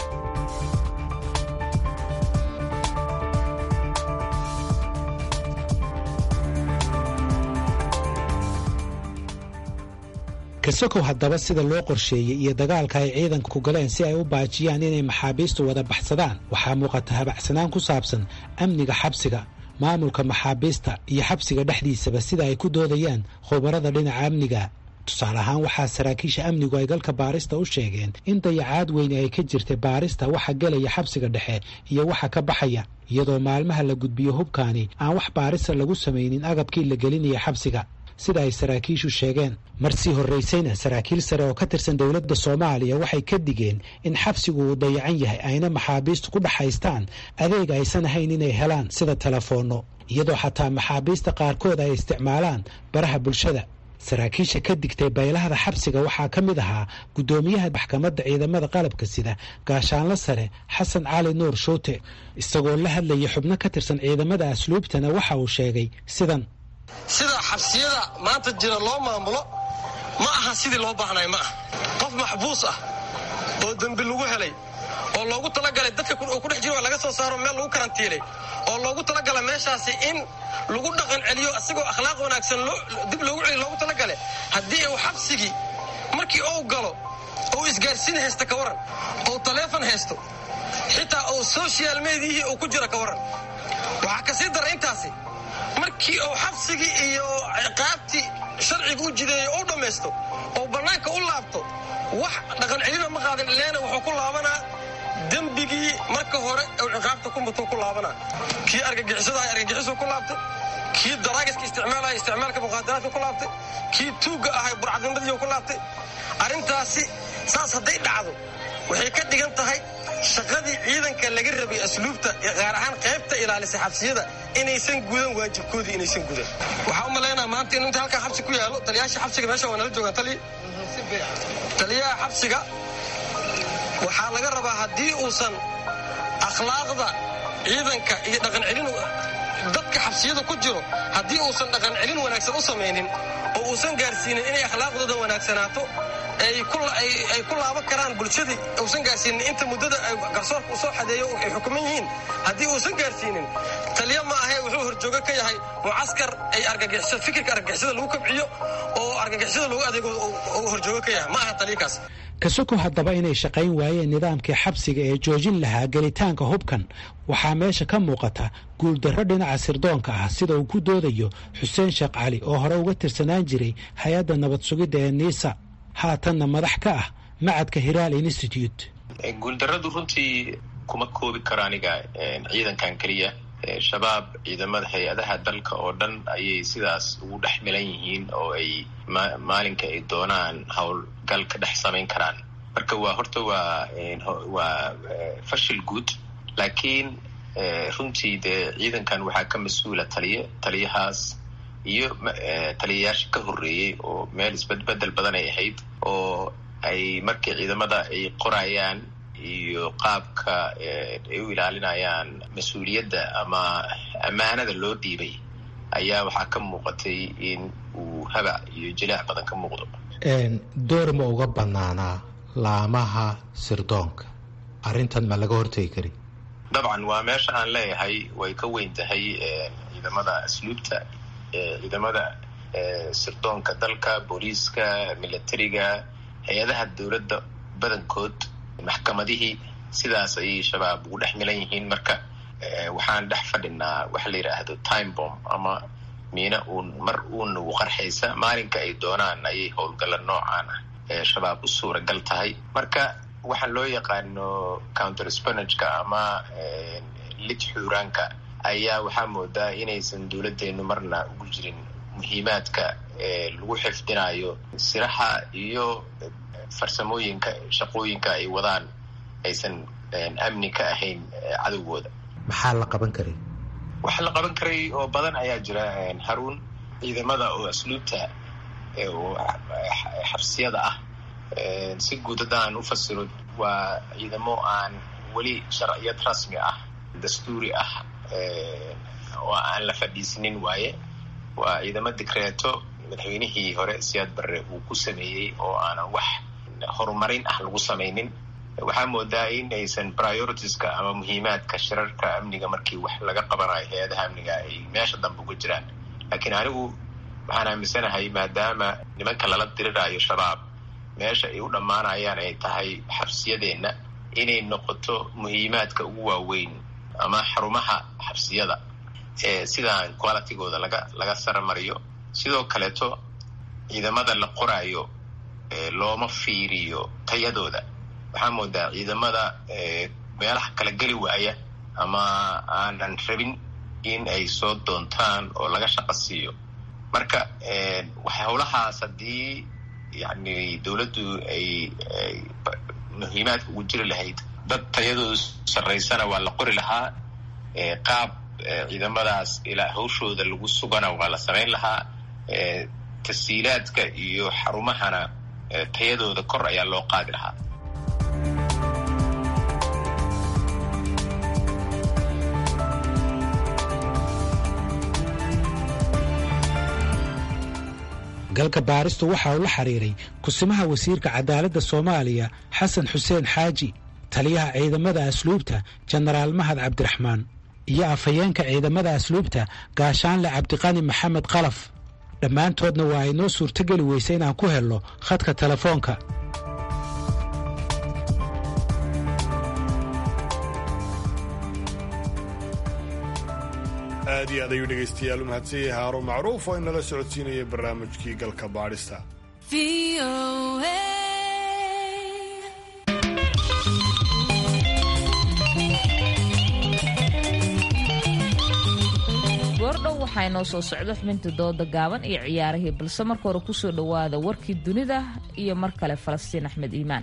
kasakow haddaba sida loo qorsheeyey iyo dagaalka ay ciidanka ku galeen si ay u baajiyaan inay maxaabiistu wada baxsadaan waxaa muuqata habacsanaan ku saabsan amniga xabsiga maamulka maxaabiista iyo xabsiga dhexdiisaba sida ay ku doodayaan khubarada dhinaca amniga tusaale ahaan waxaa saraakiisha amnigu ay galka baarista u sheegeen in dayacaad weyni ay ka jirtay baarista waxa gelaya xabsiga dhexe iyo waxa ka baxaya iyadoo maalmaha la gudbiyo hubkaani aan wax baarista lagu samaynin agabkii la gelinaya xabsiga sida ay saraakiishu sheegeen marsii horraysayna saraakiil sare oo ka tirsan dowladda soomaaliya waxay ka digeen in xabsigu uu dayacan yahay ayna maxaabiistu ku dhaxaystaan adeeg aysan ahayn inay helaan sida telefoonno iyadoo xataa maxaabiista qaarkood ay isticmaalaan baraha bulshada saraakiisha ka digtay baylahda xabsiga waxaa ka mid ahaa guddoomiyaha maxkamadda ciidamada qalabka sida gaashaanlo sare xasan cali nuur shuute isagoo la hadlaya xubno ka tirsan ciidamada asluubtana waxa uu sheegay sidan sida xabsiyada maanta jira loo maamulo ma aha sidii loo baahnay ma aha qof maxbuus ah oo dembi lagu helay oo loogu talagalay dadka uu ku dhex jiro laga soo saaro meel lagu karantiilay oo loogu talagalay meeshaasi in lagu dhaqan celiyo isagoo akhlaaq wanaagsan dib loogu celiyo loogu talagalay haddii uu xabsigii markii uu galo uu isgaarsiin haysta ka waran ou taleefon haysto xitaa uu social mediahii uu ku jira ka waran waxaa ka sii dara intaasi markii uu xabsigii iyo ciqaabtii sharciga u jideeyey u dhammaysto oo bannaanka u laabto wax dhaqan celina ma qaadan ileena wuxuu ku laabanaa dembigii marka hore uu ciqaabta ku mutuu ku laabanaa kii argagixisadaha argagixisuu ku laabtay kii daraagiska isticmaalaya isticmaalka muqaadaraadka ku laabtay kii tuugga ahay burcadnimadiiu ku laabtay arrintaasi saas hadday dhacdo waxay ka dhigan tahay shaqadii ciidanka laga rabay asluubta gaar ahaan qaybta ilaalisa xabsiyada inaysan gudan waajibkoodii inaysan gudan waxaa u malaynaa maanta in inta halkaa xabsi ku yaalo taliyaasha xabsiga meesha waa nala joogaan taliya taliyaha xabsiga waxaa laga rabaa haddii uusan akhlaaqda ciidanka iyo dhaqan celin dadka xabsiyada ku jiro haddii uusan dhaqan celin wanaagsan u samaynin oo uusan gaarsiinin inay akhlaaqdooda wanaagsanaato ay ku laaban karaan bulshadii uusan gaarsiinin inta muddada garsoorka u soo xadeeyo ay xukuman yihiin haddii uusan gaarsiinin taliya ma ahe wuxuu horjoogo ka yahay mucaskar ay fikirka argagixisada lagu kabciyo oo argagixisada lagu adeego horjoogo ka yahay ma aha taliyakaas kasoko haddaba inay shaqayn waayeen nidaamkii xabsiga ee joojin lahaa gelitaanka hubkan waxaa meesha ka muuqata guuldarro dhinaca sirdoonka ah sida uu ku doodayo xuseen sheekh cali oo hore uga tirsanaan jiray hay-adda nabad sugidda ee niisa haatanna madax ka ah macadka hiraal institute guuldarradu runtii kuma koobi karo aniga ciidankan keliya shabaab ciidamada hay-adaha dalka oo dhan ayay sidaas ugu dhex milan yihiin oo ay maalinka ay doonaan howlgal ka dhex samayn karaan marka waa horta waa waa fashil guud laakiin runtii dee ciidankan waxaa ka mas-uula taliye taliyahaas iyo taliyayaasha ka horreeyey oo meel isbedbedel badan ay ahayd oo ay markii ciidamada ay qorayaan iyo qaabka ay u ilaalinayaan mas-uuliyadda ama ammaanada loo dhiibay ayaa waxaa ka muuqatay in uu habac iyo jilaac badan ka muuqdo door ma uga banaanaa laamaha sirdoonka arrintan ma laga hortegi kari dabcan waa meesha aan leeyahay way ka weyn tahay ciidamada asluubta ciidamada sirdoonka dalka booliiska militariga hay-adaha dowladda badankood maxkamadihii sidaas ayay shabaab ugu dhex milan yihiin marka waxaan dhex fadhinaa waxa la yidhaahdo time bomb ama miina uun mar uun ugu qarxaysa maalinka ay doonaan ayay howlgalla noocaan ah ee shabaab u suuragal tahay marka waxaan loo yaqaano counter spanageka ama lid xuuraanka ayaa waxaa moodaa inaysan dowladdeenu marna ugu jirin muhiimaadka lagu xifdinayo siraha iyo farsamooyinka shaqooyinka ay wadaan aysan amni ka ahayn cadowgooda maxaa la qaban karay waxa la qaban karay oo badan ayaa jira haruun ciidamada oo asluubta oo xabsiyada ah si guud haddaan u fasiro waa ciidamo aan weli sharciyad rasmi ah dastuuri ah oo aan la fadhiisinin waaye waa ciidamo dikreeto madaxweynihii hore siyaad barre uu ku sameeyey oo aanan wax horumarin ah lagu samaynin waxaa moodaa in aysan prioritiska ama muhiimaadka shirarka amniga markii wax laga qabanayo hay-adaha amniga ay meesha dambe uga jiraan laakiin anigu waxaan aaminsanahay maadaama nimanka lala diriraayo shabaab meesha ay u dhammaanayaan ay tahay xabsiyadeenna inay noqoto muhiimaadka ugu waaweyn ama xarumaha xabsiyada ee sidaan qualitygooda laga laga saramariyo sidoo kaleeto ciidamada la qoraayo looma fiiriyo tayadooda waxaa moodaa ciidamada meelaha kala geli waaya ama aanan rabin in ay soo doontaan oo laga shaqo siiyo marka howlahaas haddii yani dowladdu ay muhiimaadka ugu jiri lahayd dad tayadoodu sarraysana waa la qori lahaa qaab ciidamadaas ilaa hawshooda lagu sugana waa la samayn lahaa tasiilaadka iyo xarumahana tayadooda kor ayaa loo qaadi lahaa galka baaristu waxa uu la xiriiray kusimaha wasiirka cadaaladda soomaaliya xasan xuseen xaaji taliyaha ciidamada asluubta jenaraal mahad cabdiraxmaan iyo afhayeenka ciidamada asluubta gaashaanle cabdiqani maxamed qalaf dhammaantoodna waa ay noo suurtogeli weysa inaan ku helno khadka telefoonka aad iyo aad ayuu dhegaystayaal u mahadsan yahay haarun macruuf oo inala socodsiinaya barnaamijkii galka baadhista goordhow waxaa inoo soo socdo xubinta dooda gaaban iyo ciyaarihii balse marka hore kusoo dhowaada warkii dunida iyo mar kale falastiin axmed iimaan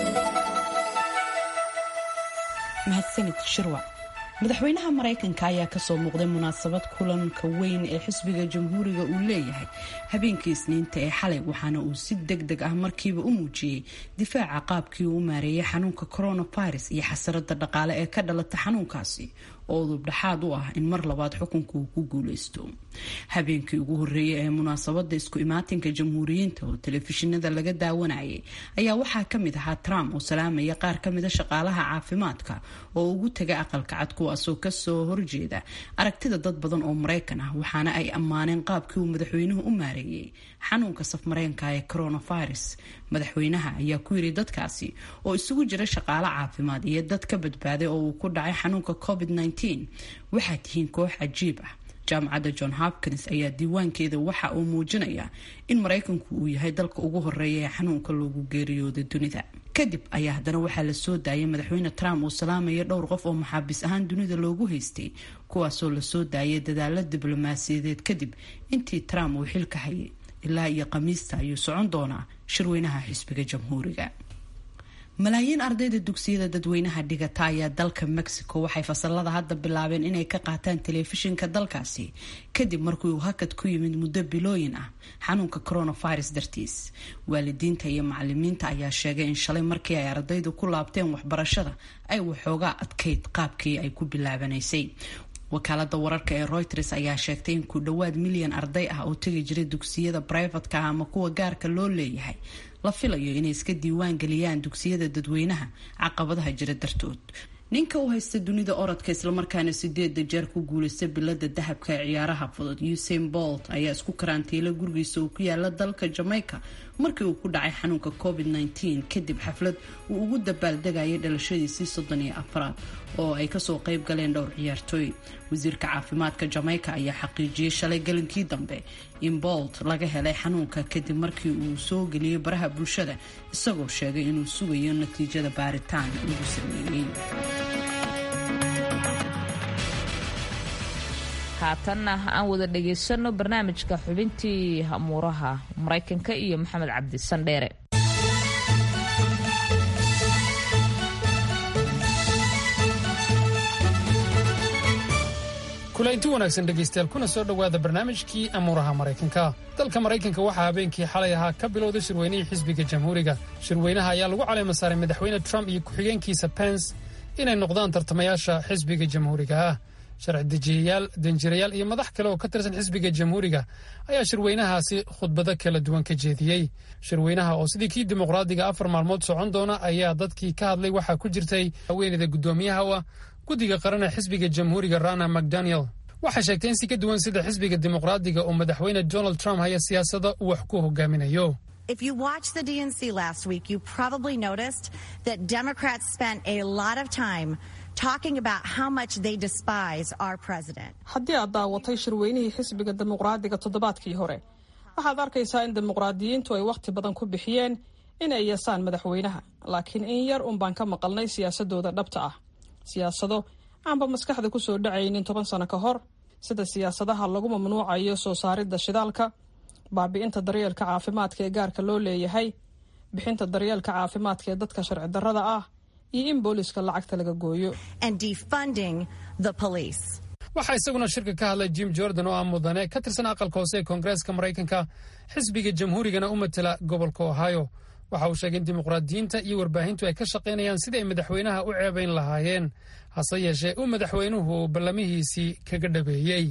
mahadsanid shirwac madaxweynaha maraykanka ayaa kasoo muuqday munaasabad kulanka weyn ee xisbiga jamhuuriga uu leeyahay habeenkii isniinta ee xalay waxaana uu si deg deg ah markiiba u muujiyey difaaca qaabkii uu u maareeyay xanuunka coronavirus iyo xasarada dhaqaale ee ka dhalata xanuunkaasi oo udub dhexaad u ah in mar labaad xukunka uu ku guuleysto habeenkii ugu horeeyay ee munaasabada isku imaatinka jamhuuriyiinta oo telefishinada laga daawanayay ayaa waxaa kamid ahaa trump oo salaamaya qaar kamida shaqaalaha caafimaadka oo ugu taga aqalka cad kuwaasoo kasoo horjeeda aragtida dad badan oo maraykan ah waxaana ay ammaaneen qaabkii uu madaxweynuhu u maareeyay xanuunka safmareenka ee coronavirus madaxweynaha ayaa ku yiri dadkaasi oo isugu jira shaqaale caafimaad iyo dad ka badbaaday oo uu ku dhacay xanuunka covid waxaa tihiin koox cajiib ah jaamacadda john hopkins ayaa diiwaankeeda waxa uu muujinayaa in maraykanku uu yahay dalka ugu horeeya ee xanuunka loogu geeriyooday dunida kadib ayaa haddana waxaa la soo daayay madaxweyne trump uu salaamaya dhowr qof oo maxaabiis ahaan dunida loogu haystay kuwaasoo lasoo daayay dadaalo diblomaasiyadeed kadib intii trump uu xilka hayay ilaa iyo khamiista ayuu socon doonaa shirweynaha xisbiga jamhuuriga malaayiin ardayda dugsiyada dadweynaha dhigata ayaa dalka mexico waxay fasalada hadda bilaabeen inay ka qaataan telefishinka dalkaasi kadib markii uu hakad ku yimid muddo bilooyin ah xanuunka coronavirus dartiis waalidiinta iyo macalimiinta ayaa sheegay in shalay markii ay ardaydu ku laabteen waxbarashada ay waxoogaa adkayd qaabkii ay ku bilaabanaysay wakaalada wararka ee reuters ayaa sheegtay in ku dhowaad milyan arday ah oo tegi jiray dugsiyada brivatka ah ama kuwa gaarka loo leeyahay la filayo inay iska diiwaan geliyaan dugsiyada dadweynaha caqabadaha jira dartood ninka u haysta dunida orodka islamarkaana sideeda jeer ku guulaysta bilada dahabka ee ciyaaraha fudud usain bolt ayaa isku karantiila gurigiisa uu ku yaala dalka jamaica markii uu ku dhacay xanuunka covid -19 kadib xaflad uu ugu dabaaldegayay dhalashadiisii soddon iyo afraad oo ay kasoo qeyb galeen dhowr ciyaartooy wasiirka caafimaadka jamaica ayaa xaqiijiyey shalay galinkii dambe in bolt laga helay xanuunka kadib markii uu soo geliyey baraha bulshada isagoo sheegay inuu sugayo natiijada baaritaan lagu sameeyey haatanna aan wada dhagaysano barnaamijka xubintii amuuraha maraykanka iyo maxamed cabdi sandheere kulaynti wanaagsan dhegaystayaal kuna soo dhowaada barnaamijkii amuuraha maraykanka dalka maraykanka waxaa habeenkii xalay ahaa ka bilowday shirweynihii xisbiga jamhuuriga shirweynaha ayaa lagu caleema saaray madaxweyne trump iyo ku-xigeenkiisa pence inay noqdaan tartamayaasha xisbiga jamhuuriga ah sharci dejiyayaal danjirayaal iyo madax kale oo ka tirsan xisbiga jamhuuriga ayaa shirweynahaasi khudbado kala duwan ka jeediyey shirweynaha oo sidii kii dimuqraadiga afar maalmood socon doona ayaa dadkii ka hadlay waxaa ku jirtay haweeneyda guddoomiyaha u ah guddiga qaran ee xisbiga jamhuuriga rana macdaniel waxay sheegtay in si ka duwan sida xisbiga dimuqraadiga oo madaxweyne donald trump haya siyaasada uu wax ku hogaaminayo If you watched the DNC last week, you probably noticed that Democrats spent a lot of time talking about how much they despise our president. haddii aad daawatay shirweynihii xisbiga dimuqraadiga toddobaadkii hore waxaad arkaysaa in dimuqraadiyiintu ay wakhti badan ku bixiyeen in ay yasaan madaxweynaha laakiin in yar un baan ka maqalnay siyaasadooda dhabta ah siyaasado aanba maskaxda ku soo dhacaynin toban sano ka hor sida siyaasadaha lagu mamnuucayo soo saaridda shidaalka baabi'inta daryeelka caafimaadka ee gaarka loo leeyahay bixinta daryeelka caafimaadka ee dadka sharci darrada ah iyo in booliska lacagta laga gooyo waxaa isaguna shirka ka hadlay jim jordan oo ah mudane ka tirsan aqalka hoose ee koongareeska maraykanka xisbiga jamhuurigana u matela gobolka ohio waxa uu sheegay in dimuqraadiyiinta iyo warbaahintu ay ka shaqaynayaan sidii ay madaxweynaha u ceebayn lahaayeen hase yeeshee uu madaxweynuhu ballamihiisii kaga dhabeeyey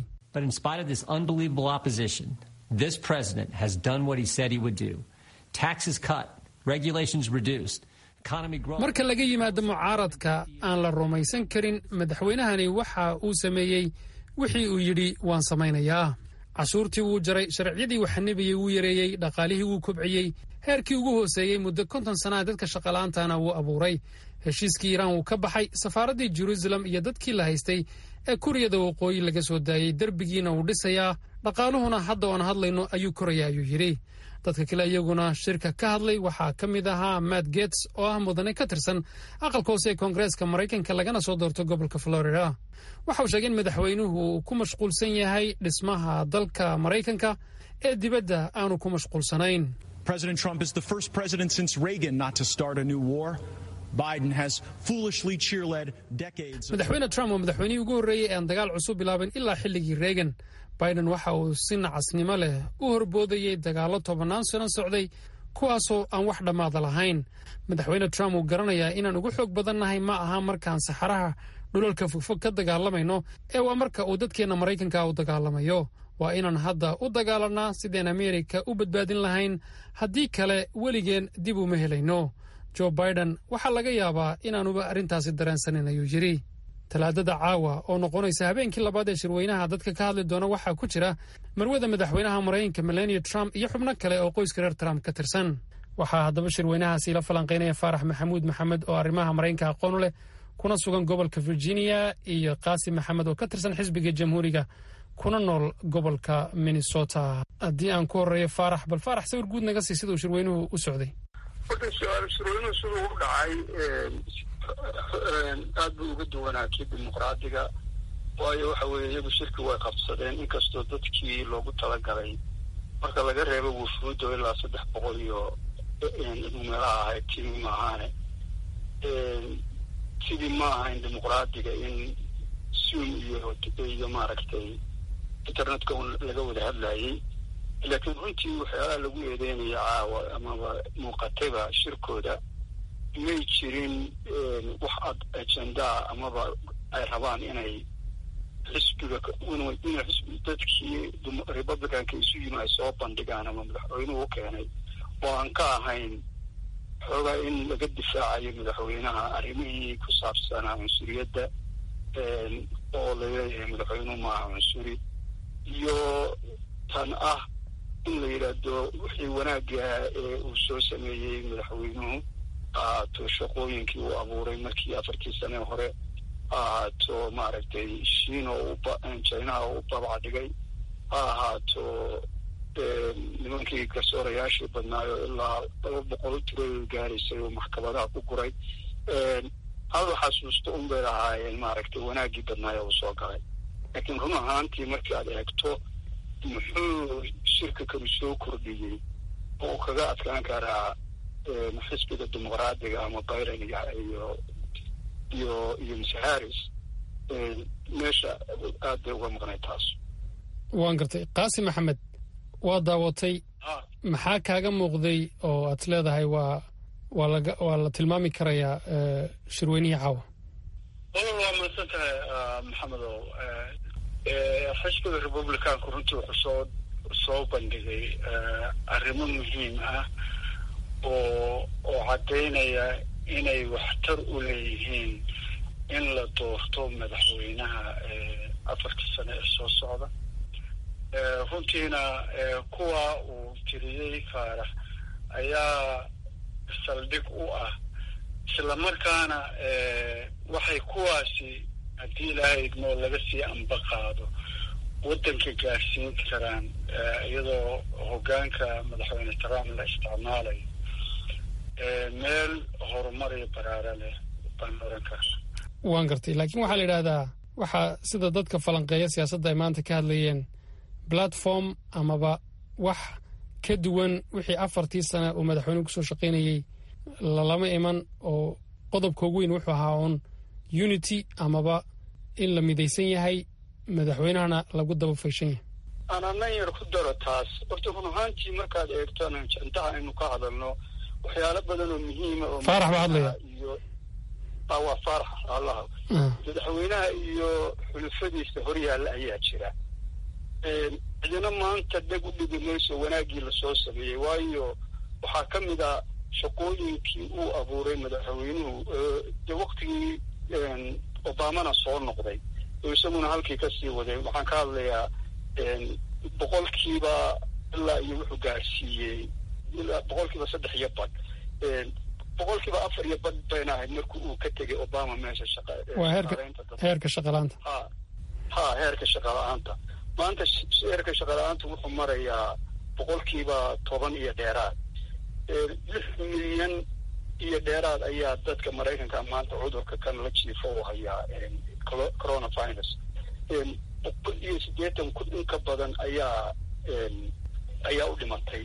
This president has done what he said he would do. Taxes cut, regulations reduced, economy growing. marka laga yimaado mucaaradka aan la rumaysan karin madaxweynahani waxa uu sameeyey wixii uu yidhi waan samaynayaa cashuurtii wuu jaray sharciyadii waxanibiyey wuu yareeyey dhaqaalihii wuu kobciyey heerkii ugu hooseeyey muddo konton sannaha dadka shaqala'aantana wuu abuuray heshiiskii iiraan wuu ka baxay safaaraddii jeruusalem iyo dadkii la haystay ee kuriyada waqooyi laga soo daayey derbigiina wuu dhisayaa dhaqaaluhuna hadda oan hadlayno ayuu koraya ayuu yidhi dadka kale iyaguna shirka ka hadlay waxaa ka mid ahaa matt gets oo ah mudane ka tirsan aqalka hoose ee koongareeska maraykanka lagana soo doorto gobolka florida waxa uu sheegay in madaxweynuhu uu ku mashquulsan yahay dhismaha dalka maraykanka ee dibadda aanu ku mashquulsanayn President Trump is the first president since Reagan not to start a new war. Biden has foolishly cheerled decades. madaxweyne trump waa madaxweynihii ugu horreeyey ee aan dagaal cusub bilaabin ilaa xilligii reagan biden waxa uu si nacasnimo leh u horboodayey dagaallo tobannaan sano socday kuwaasoo aan wax dhammaada lahayn madaxweyne trump uu garanayaa inaan ugu xoog badannahay ma aha markaan saxaraha dhulalka fogfog ka dagaalamayno ee waa marka uu dadkeenna maraykanka u dagaalamayo waa inaan hadda u dagaalanaa sideen ameerika u badbaadin lahayn haddii kale weligeen dib uma helayno jo biden waxaa laga yaabaa inaanuba arrintaasi dareensanin ayuu yidhi talaadada caawa oo noqonaysa habeenkii labaad ee shirweynaha dadka ka hadli doona waxaa ku jira marwada madaxweynaha maraykanka melania trump iyo xubno kale oo qoyska reer trump ka tirsan waxaa haddaba shirweynahaasi la falanqaynaya faarax maxamuud maxamed oo arrimaha maraykanka aqoon leh kuna sugan gobolka virginia iyo qaasim maxamed oo ka tirsan xisbiga jamhuuriga kuna nool gobolka minnesota haddii aan ku horreeyo faarax bal faarax sawir guud naga sii siduu shirweynuhu u socday horta shirweynuhu siduu u dhacay aad buu uga duwanaa kii dimuqraadiga waayo waxa weeye iyagu shirki way qabsadeen inkastoo dadkii loogu talagalay marka laga reebo wufuuddo ilaa saddex boqol iyo meelaha ahayd timi maahaane sidii ma ahayn dimuqraadiga in zoom iyo iyo maaragtay internetka un laga wada hadlayay laakiin runtii waxyaalaha lagu eedeynaya caawa amaba muuqatayba shirkooda may jirin wax ajendaa amaba ay rabaan inay xisbiga inay xisbi dadkii republicanka isu yimi ay soo bandhigaan ama madaxweynuhu u keenay oo aan ka ahayn xoogaa in laga difaacayo madaxweynaha arrimihii ku saabsanaa cunsuriyadda oo laleeyahay madaxweynuhu maaha cunsuri iyo tan ah in la yidhaahdo wixii wanaagga ee uu soo sameeyey madaxweynuhu ha ahaato shaqooyinkii uu abuuray markii afartii sane hore ha ahaato maaragtay shiina jinaha u babac dhigay ha ahaato nimankii garsoorayaashii badnaayo ilaa laba boqol tiradooda gaaraysay oo maxkamadaha ku guray hal xasuusto un bay lahaayeen maaragtay wanaaggii badnaayo uu soo galay laakiin run ahaantii markii aad eegto muxuu shirka kalu soo kordhiyey oo uu kaga adkaan karaa xisbiga dimuqraadiga ama biden iyo iyo iyo mise harris meesha aad bay uga maqnay taas waan gartay qaasim maxamed waa daawatay maxaa kaaga muuqday oo aad leedahay waa waa laga waa la tilmaami karayaa shirweynihii caawa wala waa mahadsan tahay maxamedow xisbiga republicanku runtii wuxuu soo soo bandhigay arrimo muhiim ah oo oo caddaynaya inay waxtar u leeyihiin in la doorto madaxweynaha afartii sane ee soo socda runtiina kuwa uu tiriyey faarax ayaa saldhig u ah islamarkaana waxay kuwaasi haddii ilaahay idmoo laga sii amba qaado waddanka gaarsiin karaan iyadoo hoggaanka madaxweyne trump la isticmaalayo meel horumar iyo baraaro leh baan oran karna waan gartay laakiin waxaa la yidhaahdaa waxaa sida dadka falanqeeya siyaasadda ay maanta ka hadlayeen platform amaba wax ka duwan wixii afartii sana uu madaxweynuhu kusoo shaqaynayey lalama iman oo qodobka ugu weyn wuxuu ahaa uun unity amaba in la midaysan yahay madaxweynahana lagu daba fayshan yahay aanan yar ku daro taas horta run ahaantii markaad eegtona jantaha aynu ka hadalno waxyaalo badan oo muhiima oo faarax baa hadlaya iyo waa faarax allaha madaxweynaha iyo xulufadiisa horyaalla ayaa jira cidina maanta dheg u dhigi mayso wanaaggii lasoo sameeyey waayo waxaa ka mid a shaqooyinkii uu abuuray madaxweynuhu dee waktigii obamana soo noqday oo isaguna halkii kasii waday waxaan ka hadlayaa boqolkiiba ilaa iyo wuxuu gaarsiiyey ilaa boqolkiiba saddex iyo badh boqolkiiba afar iyo badh bayna ahayd markii uu ka tegay obama meesha shaqa waa heerka heerka shaqalaanta ha ha heerka shaqala-aanta maanta heerka shaqala-aanta wuxuu marayaa boqolkiiba toban iyo dheeraad lix milyan iyo dheeraad ayaa dadka maraykanka maanta cudurka kan la jiifo u hayaa coronavirus boqol iyo siddeetan kun in ka badan ayaa ayaa u dhimatay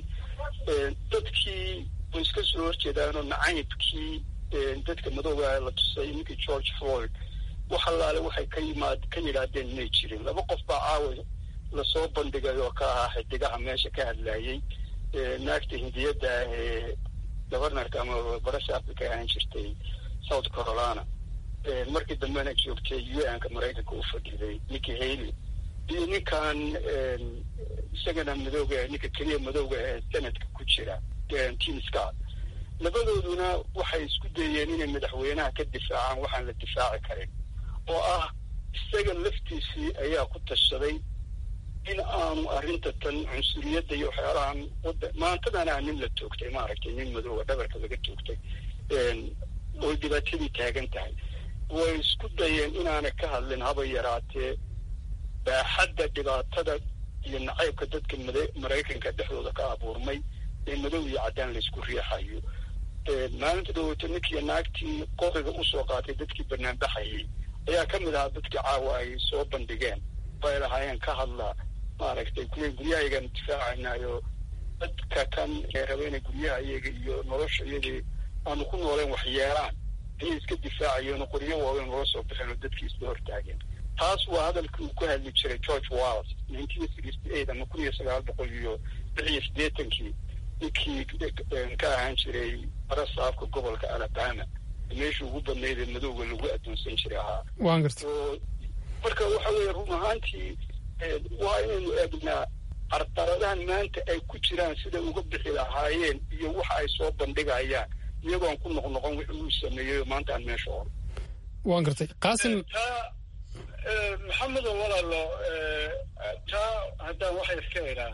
dadkii way iska soo horjeedaanoo nacaybkii dadka madooga la tusay ninkii george floyd wax allaale waxay ka yimaad ka yidhaahdeen may jirin laba qof baa caawa lasoo bandhigay oo ka ahaa xidigaha meesha ka hadlayay naagta hindiyadda ah ee governorka ama barashaafka ka ahaan jirtay south carolina markii dambena joogtay u n ka maraykanka u fadhiday ninki haley iyo ninkan isagana madooga ninka keliya madooga ee senadka ku jira tim scott labadooduna waxay isku dayeen inay madaxweynaha ka difaacaan waxaan la difaaci karin oo ah isaga laftiisii ayaa ku tashaday in aanu arrinta tan cunsuriyadda iyo waxyaalahan wada maantadana nin la toogtay maaragtay nin madooga dhabarka laga toogtay oy dhibaatadii taagan tahay way isku dayeen inaanay ka hadlin haba yaraatee baaxadda dhibaatada iyo nacaybka dadka maraykanka dhexdooda ka abuurmay ee madow iyo caddaan laysku riixayo maalinta dhaweyto ninkii naagtii qoriga usoo qaatay dadkii banaanbaxayay ayaa ka mid ahaa dadkii caawa ay soo bandhigeen bay lahaayeen ka hadla maaragtay kuwa guryahayagaan difaacaynaayo dadka kan ee raba inay guryaha iyaga iyo nolosha iyadii aanu ku nooleen waxyeelaan ayay iska difaacayeen oo qoryo waaweyn loola soo baxeen oo dadkii isla hortaageen taas waa hadalkii uu ku hadli jiray george walls nineteen sixty eight ama kun iyo sagaal boqol iyo lix iyo siddeetankii ninkii ka ahaan jiray barasaafka gobolka alabama meeshii ugu badnayd ee madowga lagu addoonsan jiray ahaa waan garta marka waxa weeye run ahaantii waa inaynu eegnaa carqaladahan maanta ay ku jiraan siday uga bixi lahaayeen iyo waxa ay soo bandhigayaan iyagoon ku noqnoqon wixii uu sameeyey maanta aan meesha oro waan gartay qaasim taa maxamedo walaalo taa haddaan waxa iska idhaa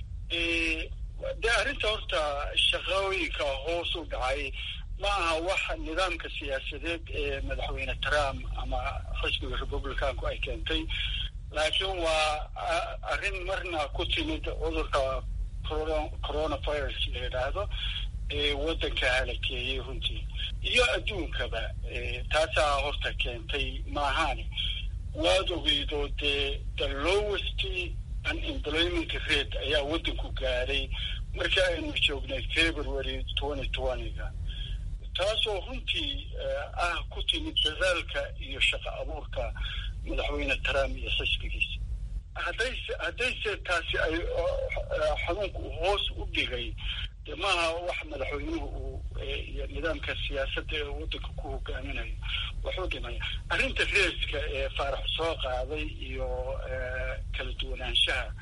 dee arrinta horta shaqooyinka hoos u dhacay ma aha wax nidaamka siyaasadeed ee madaxweyne trump ama xisbiga republicanku ay keentay laakiin waa arrin marna ku timid cudurka coronavirus la yidhaahdo ee waddanka halakeeyey runtii iyo adduunkaba taasaa horta keentay maahaani waad ogeydo dee the lowest unemployment rate ayaa waddanku gaaray markii aynu joognay february twenty twentyga taasoo runtii ah ku timid dadaalka iyo shaqo abuurka madaxweyne trump iyo xisbigiisa haddayse haddayse taasi ay xanuunku hoos u dhigay de maaha wax madaxweynuhu uu iyo nidaamka siyaasadda ee waddanka ku hogaaminayo waxuu dhimaya arrinta reeska ee faarax soo qaaday iyo kala duwanaanshaha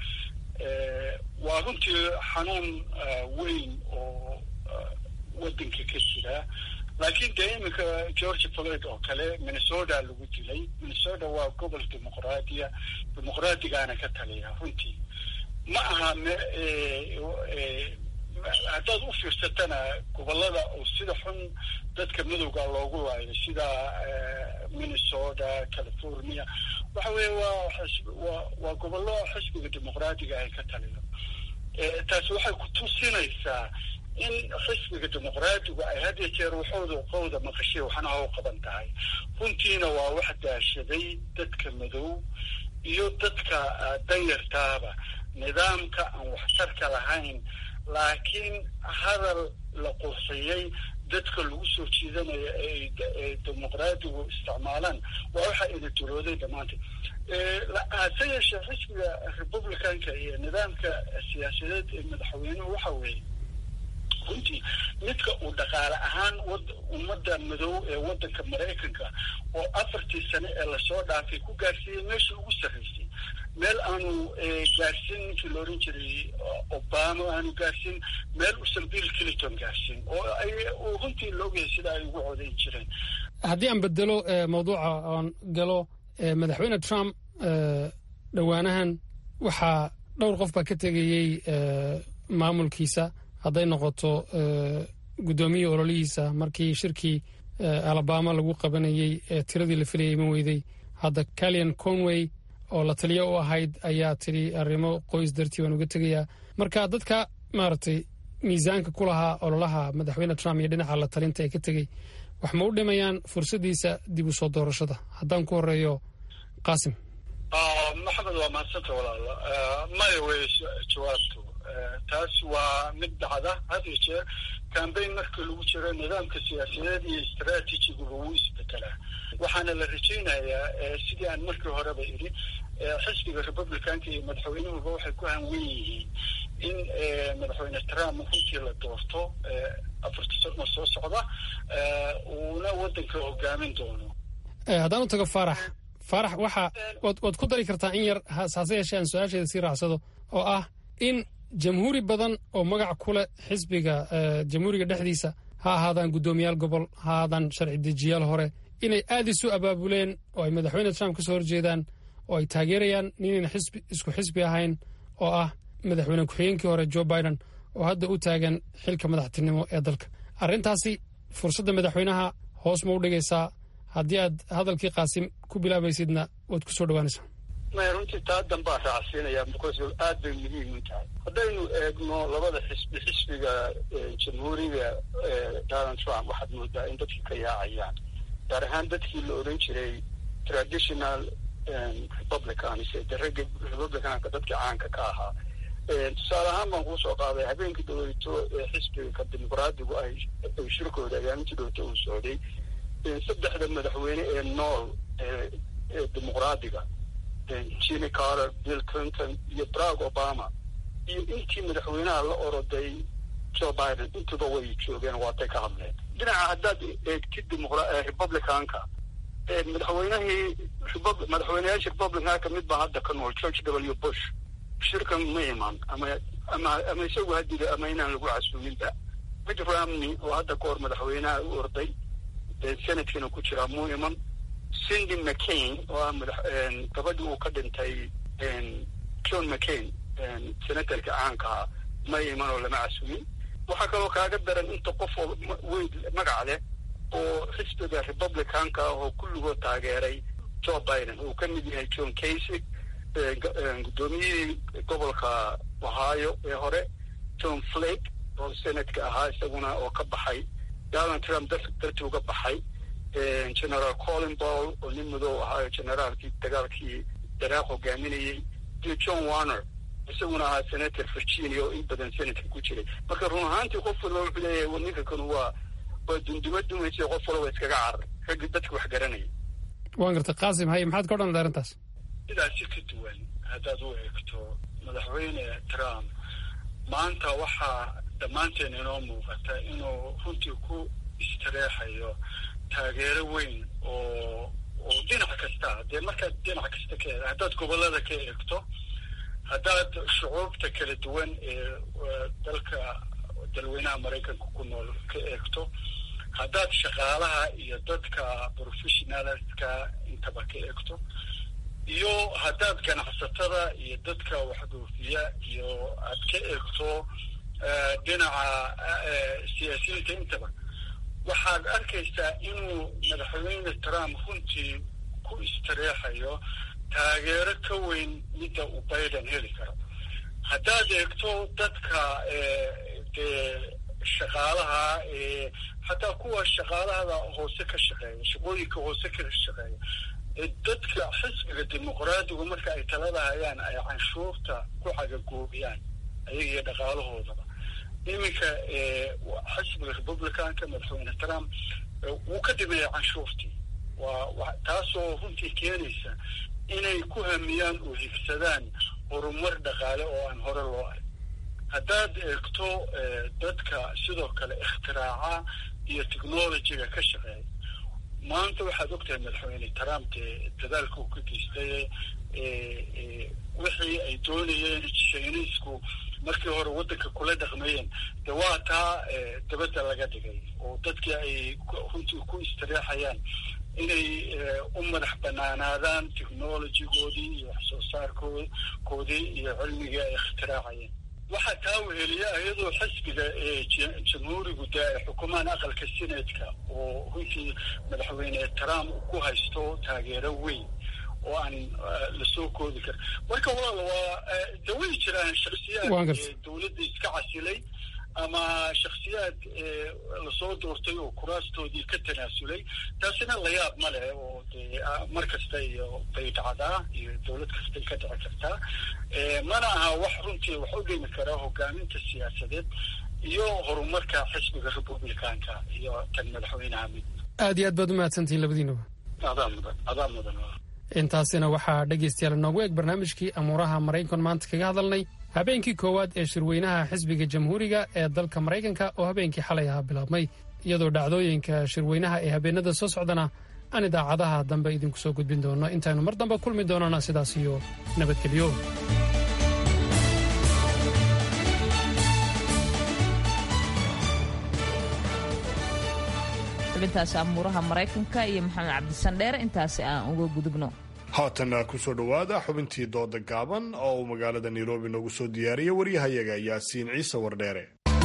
waa runtii xanuun weyn oo waddanka ka jira laakiin dee iminka george floyd oo kale minnesota lagu dilay minnesota waa gobol dimuqraadiya dimuqraadigaana ka taliya runtii ma aha haddaad u fiirsatana gobolada oo sida xun dadka madowga loogu laayo sida minnesota california waxa weeye waa waa waa gobollo xisbiga dimuqraadiga ay ka taliyo taasi waxay ku tusinaysaa in xisbiga dimuqraadigu ay had iyo jeer waxooda qowda maqashay waxna ha u qaban tahay runtiina waa wax daashaday dadka madow iyo dadka danyartaaba nidaamka aan waxtarka lahayn laakiin hadal la qurxiyey dadka lagu soo jiidanayo ee dimuqraadigu isticmaalaan waa waxa ina durooday dhammaanteed hase yeeshee xisbiga republicanka iyo nidaamka siyaasadeed ee madaxweynuhu waxa weeye runtii midka uu dhaqaale ahaan ummadda madow ee waddanka maraykanka oo afartii sane ee lasoo dhaafay ku gaarsiiyey meeshii ugu sarraysay meel aanu gaarsiin ninkii la odhan jiray obama aanu gaarsiin meel usan bill clinton gaarsiin oo ay runtii la ogyahay sida ay ugu codayn jireen haddii aan bedelo mawduuca oon galo madaxweyne trump dhowaanahan waxaa dhowr qof baa ka tegayey maamulkiisa hadday noqoto guddoomiya ololihiisa markii shirkii alabama lagu qabanayey ee tiradii la filayay ma weyday hadda calian conway oo la taliyo u ahayd ayaa tidhi arrimo qoys dartii waan uga tegayaa marka dadka maaragtay miisaanka ku lahaa ololaha madaxweyne trump iyo dhinaca la talinta ee ka tegey wax ma u dhimayaan fursaddiisa dib u soo doorashada haddaan ku horeeyo qaasim maxamed waa mahadsanta walaalo maya wey jawaabtu taas waa mid dhacda had iyo jeer cambayn marka lagu jiro nidaamka siyaasadeed iyo istraatijiguba wuu isbedelaa waxaana la rajaynayaa sidii aan markii horeba idhi xisbiga republicanka iyo madaxweynuhuba waxay ku hanwen yihiin in madaxweyne trump runtii la doorto afarta sano soo socda uuna waddanka hogaamin doono haddaan u tago faarax faarax waxa waad ku dari kartaa in yar hase yeeshee aan su-aasheeda sii raacsado oo ah in jamhuuri badan oo magac ku leh xisbiga jamhuuriga dhexdiisa ha ahaadaan guddoomiyaal gobol ha ahaadaan sharci dejiyaal hore inay aad isu abaabuleen oo ay madaxweyne trump ka soo horjeedaan oo ay taageerayaan ninayna xisbi isku xisbi ahayn oo ah madaxweyne ku-xigeenkii hore joe biden oo hadda u taagan xilka madaxtinimo ee dalka arrintaasi fursadda madaxweynaha hoos ma u dhigaysaa haddii aad hadalkii qaasim ku bilaabaysidna waad ku soo dhawaanaysaa maya runtii taa danbaa raacsiinaya because aad bay muhiim u tahay haddaynu eegno labada xisbi xisbiga jamhuuriga donald trump waxaad moodaa in dadkii ka yaacayaan gaar ahaan dadkii la odhan jiray traditional republicans daragga republicanka dadkii caanka ka ahaa tusaale ahaan baan kuusoo qaaday habeenkii dhaweyto ee xisbiga dimuqraadigu ay shirkooda agaamintii dhowto uu socday saddexda madaxweyne ee nool ee dimuqraadiga jimmy carter bill clinton iyo barack obama iyo intii madaxweynaha la oroday joe biden intuba way joogeen waatay ka hadleen dhinaca haddaad eegtid republicanka madaxweynahii madaxweyneyaasha republicanka kamid baa hadda ka nool george w bush shirkan ma iman ama ama ama isagu hadida ama inaan lagu casuuminba mitt romney oo hadda ka hor madaxweynaha u orday senadkina ku jiraa muu iman cindy mccain oo ah madax gabadhii uu ka dhintay john mccain senatarka caankaha ma iman oo lama casuumin waxaa kaloo kaaga daran inta qof oo weyn magac leh oo xisbiga republicanka ah oo kulligood taageeray joe biden uu ka mid yahay john casig guddoomiyihii gobolka ohio ee hore john flake oo senatka ahaa isaguna oo ka baxay donald trump dartii uga baxay general colin ball oo nin madow ahaayo generaalkii dagaalkii daraaq hogaaminayey iyo john warner isaguna ahaa senator virginia oo in badan senatka ku jiray marka run ahaantii qof walba wuxuu leeyahay ninka kanu waa waa dunduma dumaysa qof walba iskaga carar raggi dadka wax garanaya waan gartay qaasim haye maxaad ka odhan arrintaas sidaasi ka duwan haddaad u eegto madaxweyne trump maanta waxaa dhammaanteen inoo muuqata inuu runtii ku istareexayo taageero weyn oo oo dhinac kasta dee markaad dhinac kasta ka eeg haddaad gobollada ka eegto haddaad shucuubta kala duwan ee dalka dalweynaha maraykanka ku nool ka eegto haddaad shaqaalaha iyo dadka professionalska intaba ka eegto iyo haddaad ganacsatada iyo dadka waxdoofiya iyo aad ka eegto dhinaca siyaasiyiinta intaba waxaad arkaysaa inuu madaxweyne trump runtii ku istareexayo taageero ka weyn midda uu biden heli karo haddaad eegto dadka dee shaqaalaha xataa kuwa shaqaalahada hoose ka shaqeeya shaqooyinka hoose ka shaqeeya dadka xisbiga dimuqraadigu marka ay talada hayaan ay canshuurta ku cagagoobiyaan ayaga iyo dhaqaalahoodaba iminka xisbiga republicanka madaxweyne trump wuu ka dhimeeya canshuurtii waa taasoo runtii keenaysa inay ku hamiyaan oo higsadaan horumar dhaqaale oo aan hore loo arg haddaad eegto dadka sidoo kale ikhtiraacaa iyo technologyga ka shaqeeya maanta waxaad ogtahay madaxweyne trump dee dadaalka uu ka geystay wixii ay doonayeen shiiniisku markii hore waddanka kula dhaqmeeyeen de waa taa dabadda laga dhigay oo dadkii ay runtii ku istireexayaan inay u madax banaanaadaan technologygoodii iyo wax soo saarkoodii iyo cilmigii ay ikhtiraacayeen waxaa taa weheliya iyadoo xisbiga jamhuurigu dee ay xukumaan aqalka senatka oo runtii madaxweyne trump ku haysto taageero weyn oo aan lasoo koodi karin marka walaal waa de way jiraan shaksiyaad dowladda iska casilay ama shaksiyaad lasoo doortay oo kuraastoodii ka tanaasulay taasina layaab ma leh oo dee mar kasta iyo bay dhacdaa iyo dowlad kastay ka dhici kartaa mana aha wax runtii wax u dhimi karaa hogaaminta siyaasadeed iyo horumarka xisbiga republicanka iyo tan madaxweynaha mid aad iyo aad baad u mahadsantihiin labadiinaba adaa mudan adaa mudan intaasina waxaa dhegaystayaal noogu eg barnaamijkii amuuraha maraykan maanta kaga hadalnay habeenkii koowaad ee shirweynaha xisbiga jamhuuriga ee dalka maraykanka oo habeenkii xalay ahaa bilaabmay iyadoo dhacdooyinka shirweynaha ee habeenada soo socdana aan idaacadaha dambe idinku soo gudbin doono intaaynu mar dambe kulmi doonana sidaas iyo nabadgelyo xubintaasi amuuraha maraykanka iyo maxamed cabdisandheer intaasi aan uga gudubno haatan kusoo dhowaada xubintii dooda gaaban oo uu magaalada nairobi noogu soo diyaariyey waryahayaga yaasiin ciise wardheere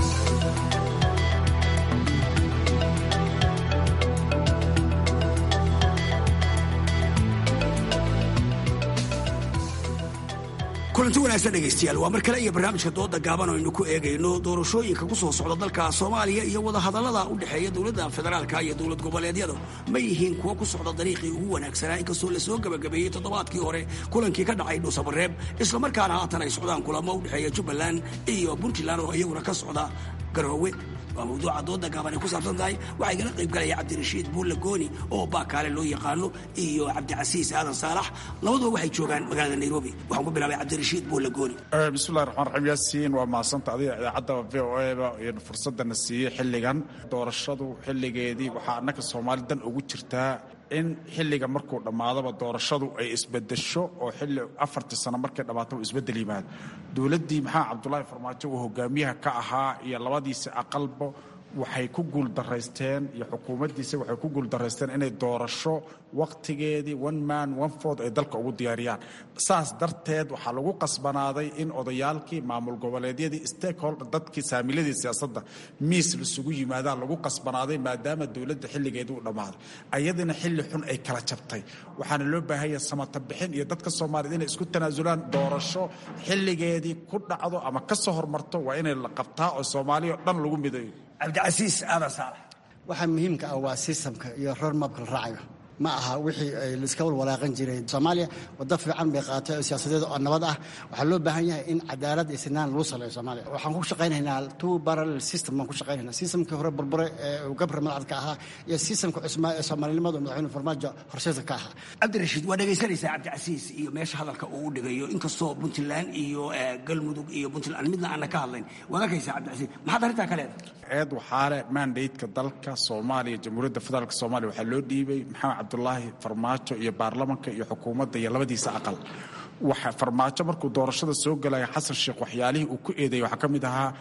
kulanti wanaagsan dhegaystayaal waa mar kale iyo barnaamijka dooda gaaban oo aynu ku eegayno doorashooyinka ku soo socda dalka soomaaliya iyo wadahadallada u dhexeeya dowladda federaalka iyo dowlad goboleedyadu ma yihiin kuwo ku socda dariiqii ugu wanaagsanaa inkastoo lasoo gebagabeeyey toddobaadkii hore kulankii ka dhacay dhuusamareeb islamarkaana haatan ay socdaan kulamo u dhexeeya jubbaland iyo puntland oo iyaguna ka socda garoowe waa mawduuca dooda gaaban ay ku saabsan tahay waxaa igala qayb galaya cabdirashiid buulle gooni oo baakaale loo yaqaano iyo cabdicasiis aadan saalax labaduba waxay joogaan magaalada nairobi waxaan ku bilaabay cabdirashiid buulle gooni bismillahi raxmaan raxiim yaasiin waa mahadsanta adiga idaacadda v o eba n fursadana siiyey xilligan doorashadu xilligeedii waxaa annaka soomaali dan ugu jirtaa in xilliga markuu dhammaadaba doorashadu ay isbedesho oo xilli afartii sano markay dhammaataba isbedel yimaado dowladdii maxaa cabdulaahi farmaajo uu hogaamiyaha ka ahaa iyo labadiisi aqalba waxay ku guuldaraysteen iyo xukuumaddiisa waxay ku guuldaraysteen inay doorasho wakhtigeedii one man one ford ay dalka ugu diyaariyaan saas darteed waxaa lagu qasbanaaday in odayaalkii maamul goboleedyadii stakeholder dadkii saamiladii siyaasadda miis lasugu yimaadaan lagu qasbanaaday maadaama dowladda xilligeedii u dhammaaday ayadina xilli xun ay kala jabtay waxaana loo baahanya samata bixin iyo dadka soomaaliyed inay isku tanaasulaan doorasho xilligeedii ku dhacdo ama ka soo hormarto waa inay la qabtaa oo soomaaliya o dhan lagu midayo cabdicasiis aadan saalax waxaa muhiimka ah waa sistamka iyo roormabka la raacayo ma aha wixii ay laiska walwalaaqan jireen soomaaliya waddo fiican bay qaatay oo siyaasadeed oo nabad ah waxaa loo baahan yahay in cadaalad iyo sinaan lagu saleeyo soomaaliya waxaan ku shaqaynaynaa two parallel system baan ku shaqaynaynaa systemkii hore burbure ee uu gabra madacadka ahaa iyo systemka cusmaa ee soomaalinimada madaxweyne farmaajo horseedka ka ahaa cabdirashiid waa dhegaysanaysaa cabdicasiis iyo meesha hadalka uu u dhigayo inkastoo puntland iyo galmudug iyo puntland midna aana ka hadlayn waad arkaysaa cabdicasiis maxaad arrintaa ka leedahay eed waxaale mandateka dalka soomaaliya jamhuuriyadda federaalk soomaaliya waxaa loo dhiibay maxamed cabdulaahi farmaajo iyo baarlamanka iyo xukuumadda iyo labadiisa aqal waxa farmaajo markuu doorashada soo galaya xasan sheekh waxyaalihii uu ku eedeeyey waxaa ka mid ahaa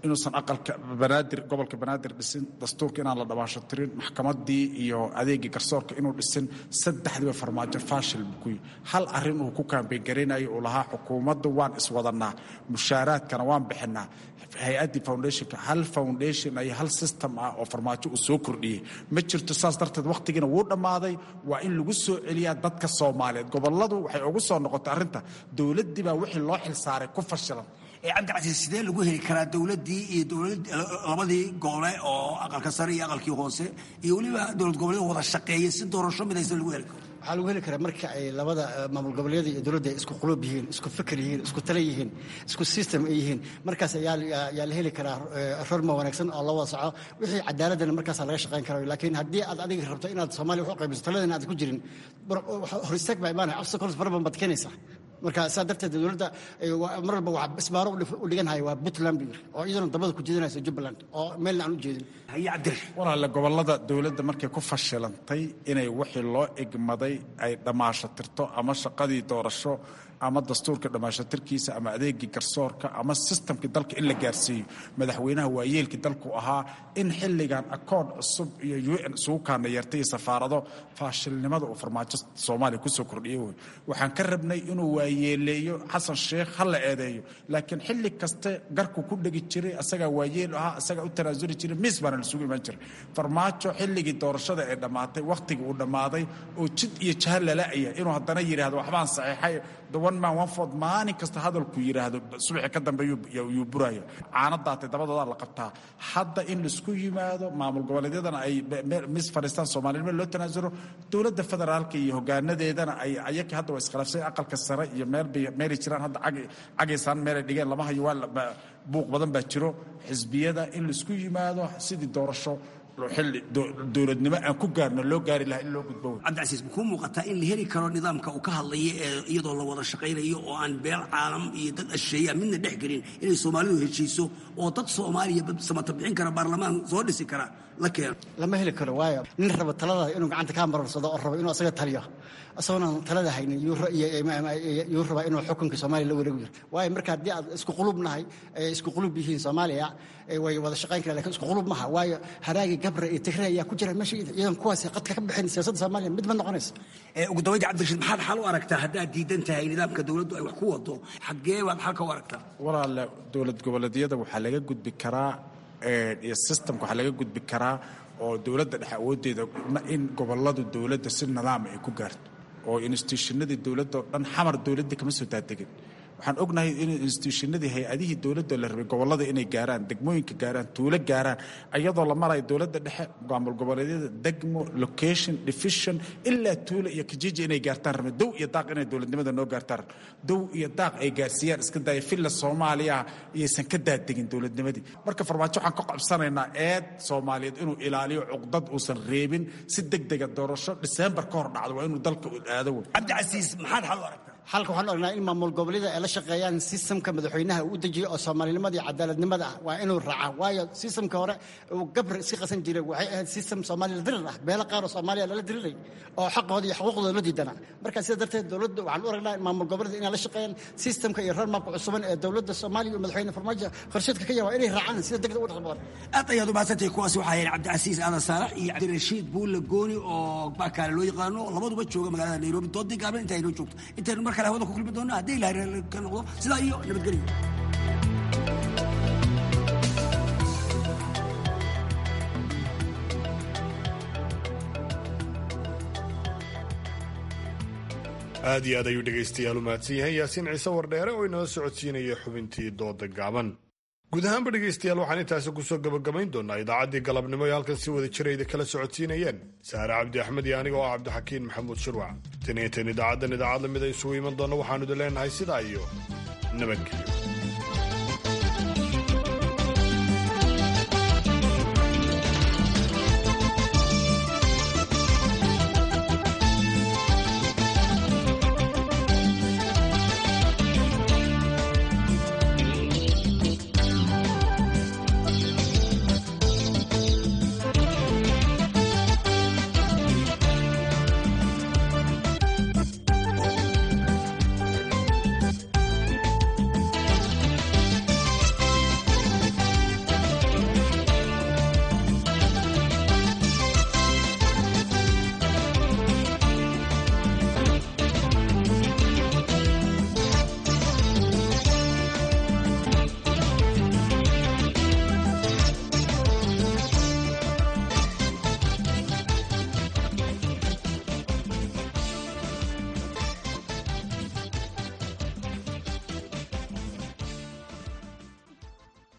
inuusan aqalka banaadir gobolka banaadir dhisin dastuurka inaan la dhabaasho tirin maxkamadii iyo adeegii garsoorka inuu dhisin saddexdiiba farmaajo faashil buu ku yihi hal arrin uu ku kaambeyn garaynayo uu lahaa xukuumadda waan iswadanaa mushaaraadkana waan bixinaa hay-addii foundationka hal foundation iyo hal system ah oo farmaajo uu soo kordhiyey ma jirto saas darteed wakhtigiina wuu dhammaaday waa in lagu soo celiyaa dadka soomaaliyeed goboladu waxay ugu soo noqotay arrinta dowladdii baa wixii loo xilsaaray ku fashilan cabdicasiis sidee lagu heli karaa dowladdii iyo labadii gole oo aqalka sare iyo aqalkii hoose iyo weliba dowlad goboleed wada shaqeeyay si doorasho midaysan lagu heli karo waxaa lagu heli karaa marka ay labada maamul goboleeda iyo dowladda ay isku qulub yihiin isku fikir yihiin isku tale yihiin isku system ay yihiin markaas ayaa la heli karaa rorma wanaagsan oo la wada soco wixii cadaaladana markaasa laga shaqayn karayo laakiin haddii aad adiga rabto inaad soomaaliya wax u qaybiso taladana aad ku jirin hor istaag baa imaanaya obstacles fara badan baad keenaysaa marka saa darteed dowladda mar walba waa isbaaro u dhiganhaya waa puntland buu yiri oo iyaduna dabada ku jeedinaysa jubbaland oo meelna aan u jeedin walaale gobolada dowladda markay ku fashilantay inay wixii loo egmaday ay dhammaasho tirto ama shaqadii doorasho ama dastuurka dhammaashatirkiisa ama adeegii garsoorka ama sistamkii dalka in la gaarsiiyo madaxweynaha waayeelkii dalku ahaa in xilligan akoon cusub iyo u n isugu kaana yeertay iyo safaarado faashilnimada uu farmaajo soomaaliya kusoo kordhiyey wey waxaan ka rabnay inuu waayeeleeyo xasan sheekh ha la eedeeyo laakiin xilli kaste garku ku dhegi jiray asagaa waayeel ahaa asagaa u tanaasuli jiray miis baana lasugu imaan jiray farmaajo xilligii doorashada ee dhammaatay wakhtigii uu dhammaaday oo jid iyo jaha lala'aya inuu haddana yidhaahdo waxbaan saxiixay one man one ford maalin kasta hadalku yidhaahdo subaxi ka dambe yuu buraya caano daatay dabadoodaa la qabtaa hadda in laisku yimaado maamul goboleedyadana ay mis fadhiistaan soomaalinimo loo tanaasulo dowladda federaalka iyo hogaanadeedana ay ayakii hadda waa iskhilaafsay aqalka sare iyo meelbay meelay jiraan hadda cagaysaan meelay dhigeen lama hayo waa buuq badan baa jiro xisbiyada in laisku yimaado sidii doorasho xilli dowladnimo aan ku gaarno loo gaari lahaa in loo gudbo cabdicasiis makuu muuqataa in la heli karo nidaamka uu ka hadlaya ee iyadoo la wada shaqaynayo oo aan beel caalam iyo dad asheeya midna dhex gelin inay soomaalidu heshiiso oo dad soomaaliya samata bixin kara baarlamaan soo dhisi kara la keeno lama heli karo waayo nin raba talada inuu gacanta kaa mararsado oo rabo inuu asaga taliyo isagoona talada haynin yuu rabaa inuu xukunka soomaaliya la wareegu jiro waayo marka haddii aad isku qulub nahay isku qulub yihiin soomaaliya way wada shaqayn karaan lakin isku qulub maha waayo haraagi gabra iyo tigre ayaa ku jira meesha iyadan kuwaasi qadka ka bixin siyaasadda soomaaliya mid ma noqonaysa ugu dabaynta cabdirashiid maxaad xal u aragtaa haddaad diidan tahay nidaamka dowladdu ay wax ku wado xaggee baad xalka u aragtaa walaale dowlad goboleedyada waxaa laga gudbi karaa iyo systemka waxaa laga gudbi karaa oo dowladda dhexe awooddeeda in goboladu dowladda si nidaama ay ku gaarto oo institutionadii dowladda oo dhan xamar dowladda kama soo daadegin waxaan ognahay in institutionadii hay-adihii dowladda la rabay gobolada inay gaaraan degmooyinka gaaraan tuulo gaaraan iyadoo la marayo dowladda dhexe maamul goboleedyada degmo location division ilaa tuulo iyo kijiji inay gaartaan rabeen dow iyo daaq inay dowladnimada noo gaartaan dow iyo daaq ay gaarsiiyaan iska daaya filla soomaaliya iyaysan ka daadegin dowladnimadii marka farmaajo waxaan ka qabsanaynaa eed soomaaliyeed inuu ilaaliyo cuqdad uusan reebin si degdega doorasho diseembar ka hor dhacdo waa inuu dalka aado wey cabdicasiis maxaad xal u aragtaa xalka waxaan ognaa in maamul goboleeda ay la shaqeeyaan sistamka madaxweynaha uu u dejiyo oo soomaalinimada iyo cadaaladnimada ah waa inuu raacaa waayo sistamka hore uu gabr iska qasan jiray waxay ahayd sistam soomaaliya la dirir ah beelo qaar oo soomaaliya lala diriray oo xaqooda iyo xuquuqdooda la diidana marka sida darteed dowladda waxaan u aragnaa in maamul goboleeda inay la shaqeeyaan sistamka iyo roadmapka cusuban ee dowladda soomaaliya iyo madaxweyne farmaajo qorsheedka ka yahay waa inay raacaan sida degdeg u dhaqmaan aad ayaad u mahadsantahay kuwaasi waxaa yahay cabdicasiis aadan saalax iyo cabdirashiid buulle gooni oo baakaale loo yaqaano labaduba jooga magaalada nairobi doodii gaaban inta aynoo joogto intaynu mar kale hawada ku kulmi doona haddii ilahay ka noqdo sidaa iyo nabadgelyo aad iyo aad ayuu dhegaystayaal u mahadsan yahay yaasiin ciise wardheere oo inoo socodsiinaya xubintii dooda gaaban guud ahaanba dhegaystayaal waxaan intaasi kusoo gabagabayn doonaa idaacaddii galabnimo ee halkan si wada jirayda kala socodsiinayeen saare cabdi axmed iyo aniga oo ah cabdixakiin maxamuud shirwac tan iyo tan idaacaddan idaacad lamid a isugu iman doonna waxaanu idin leenahay sidaa iyo nabadgelyo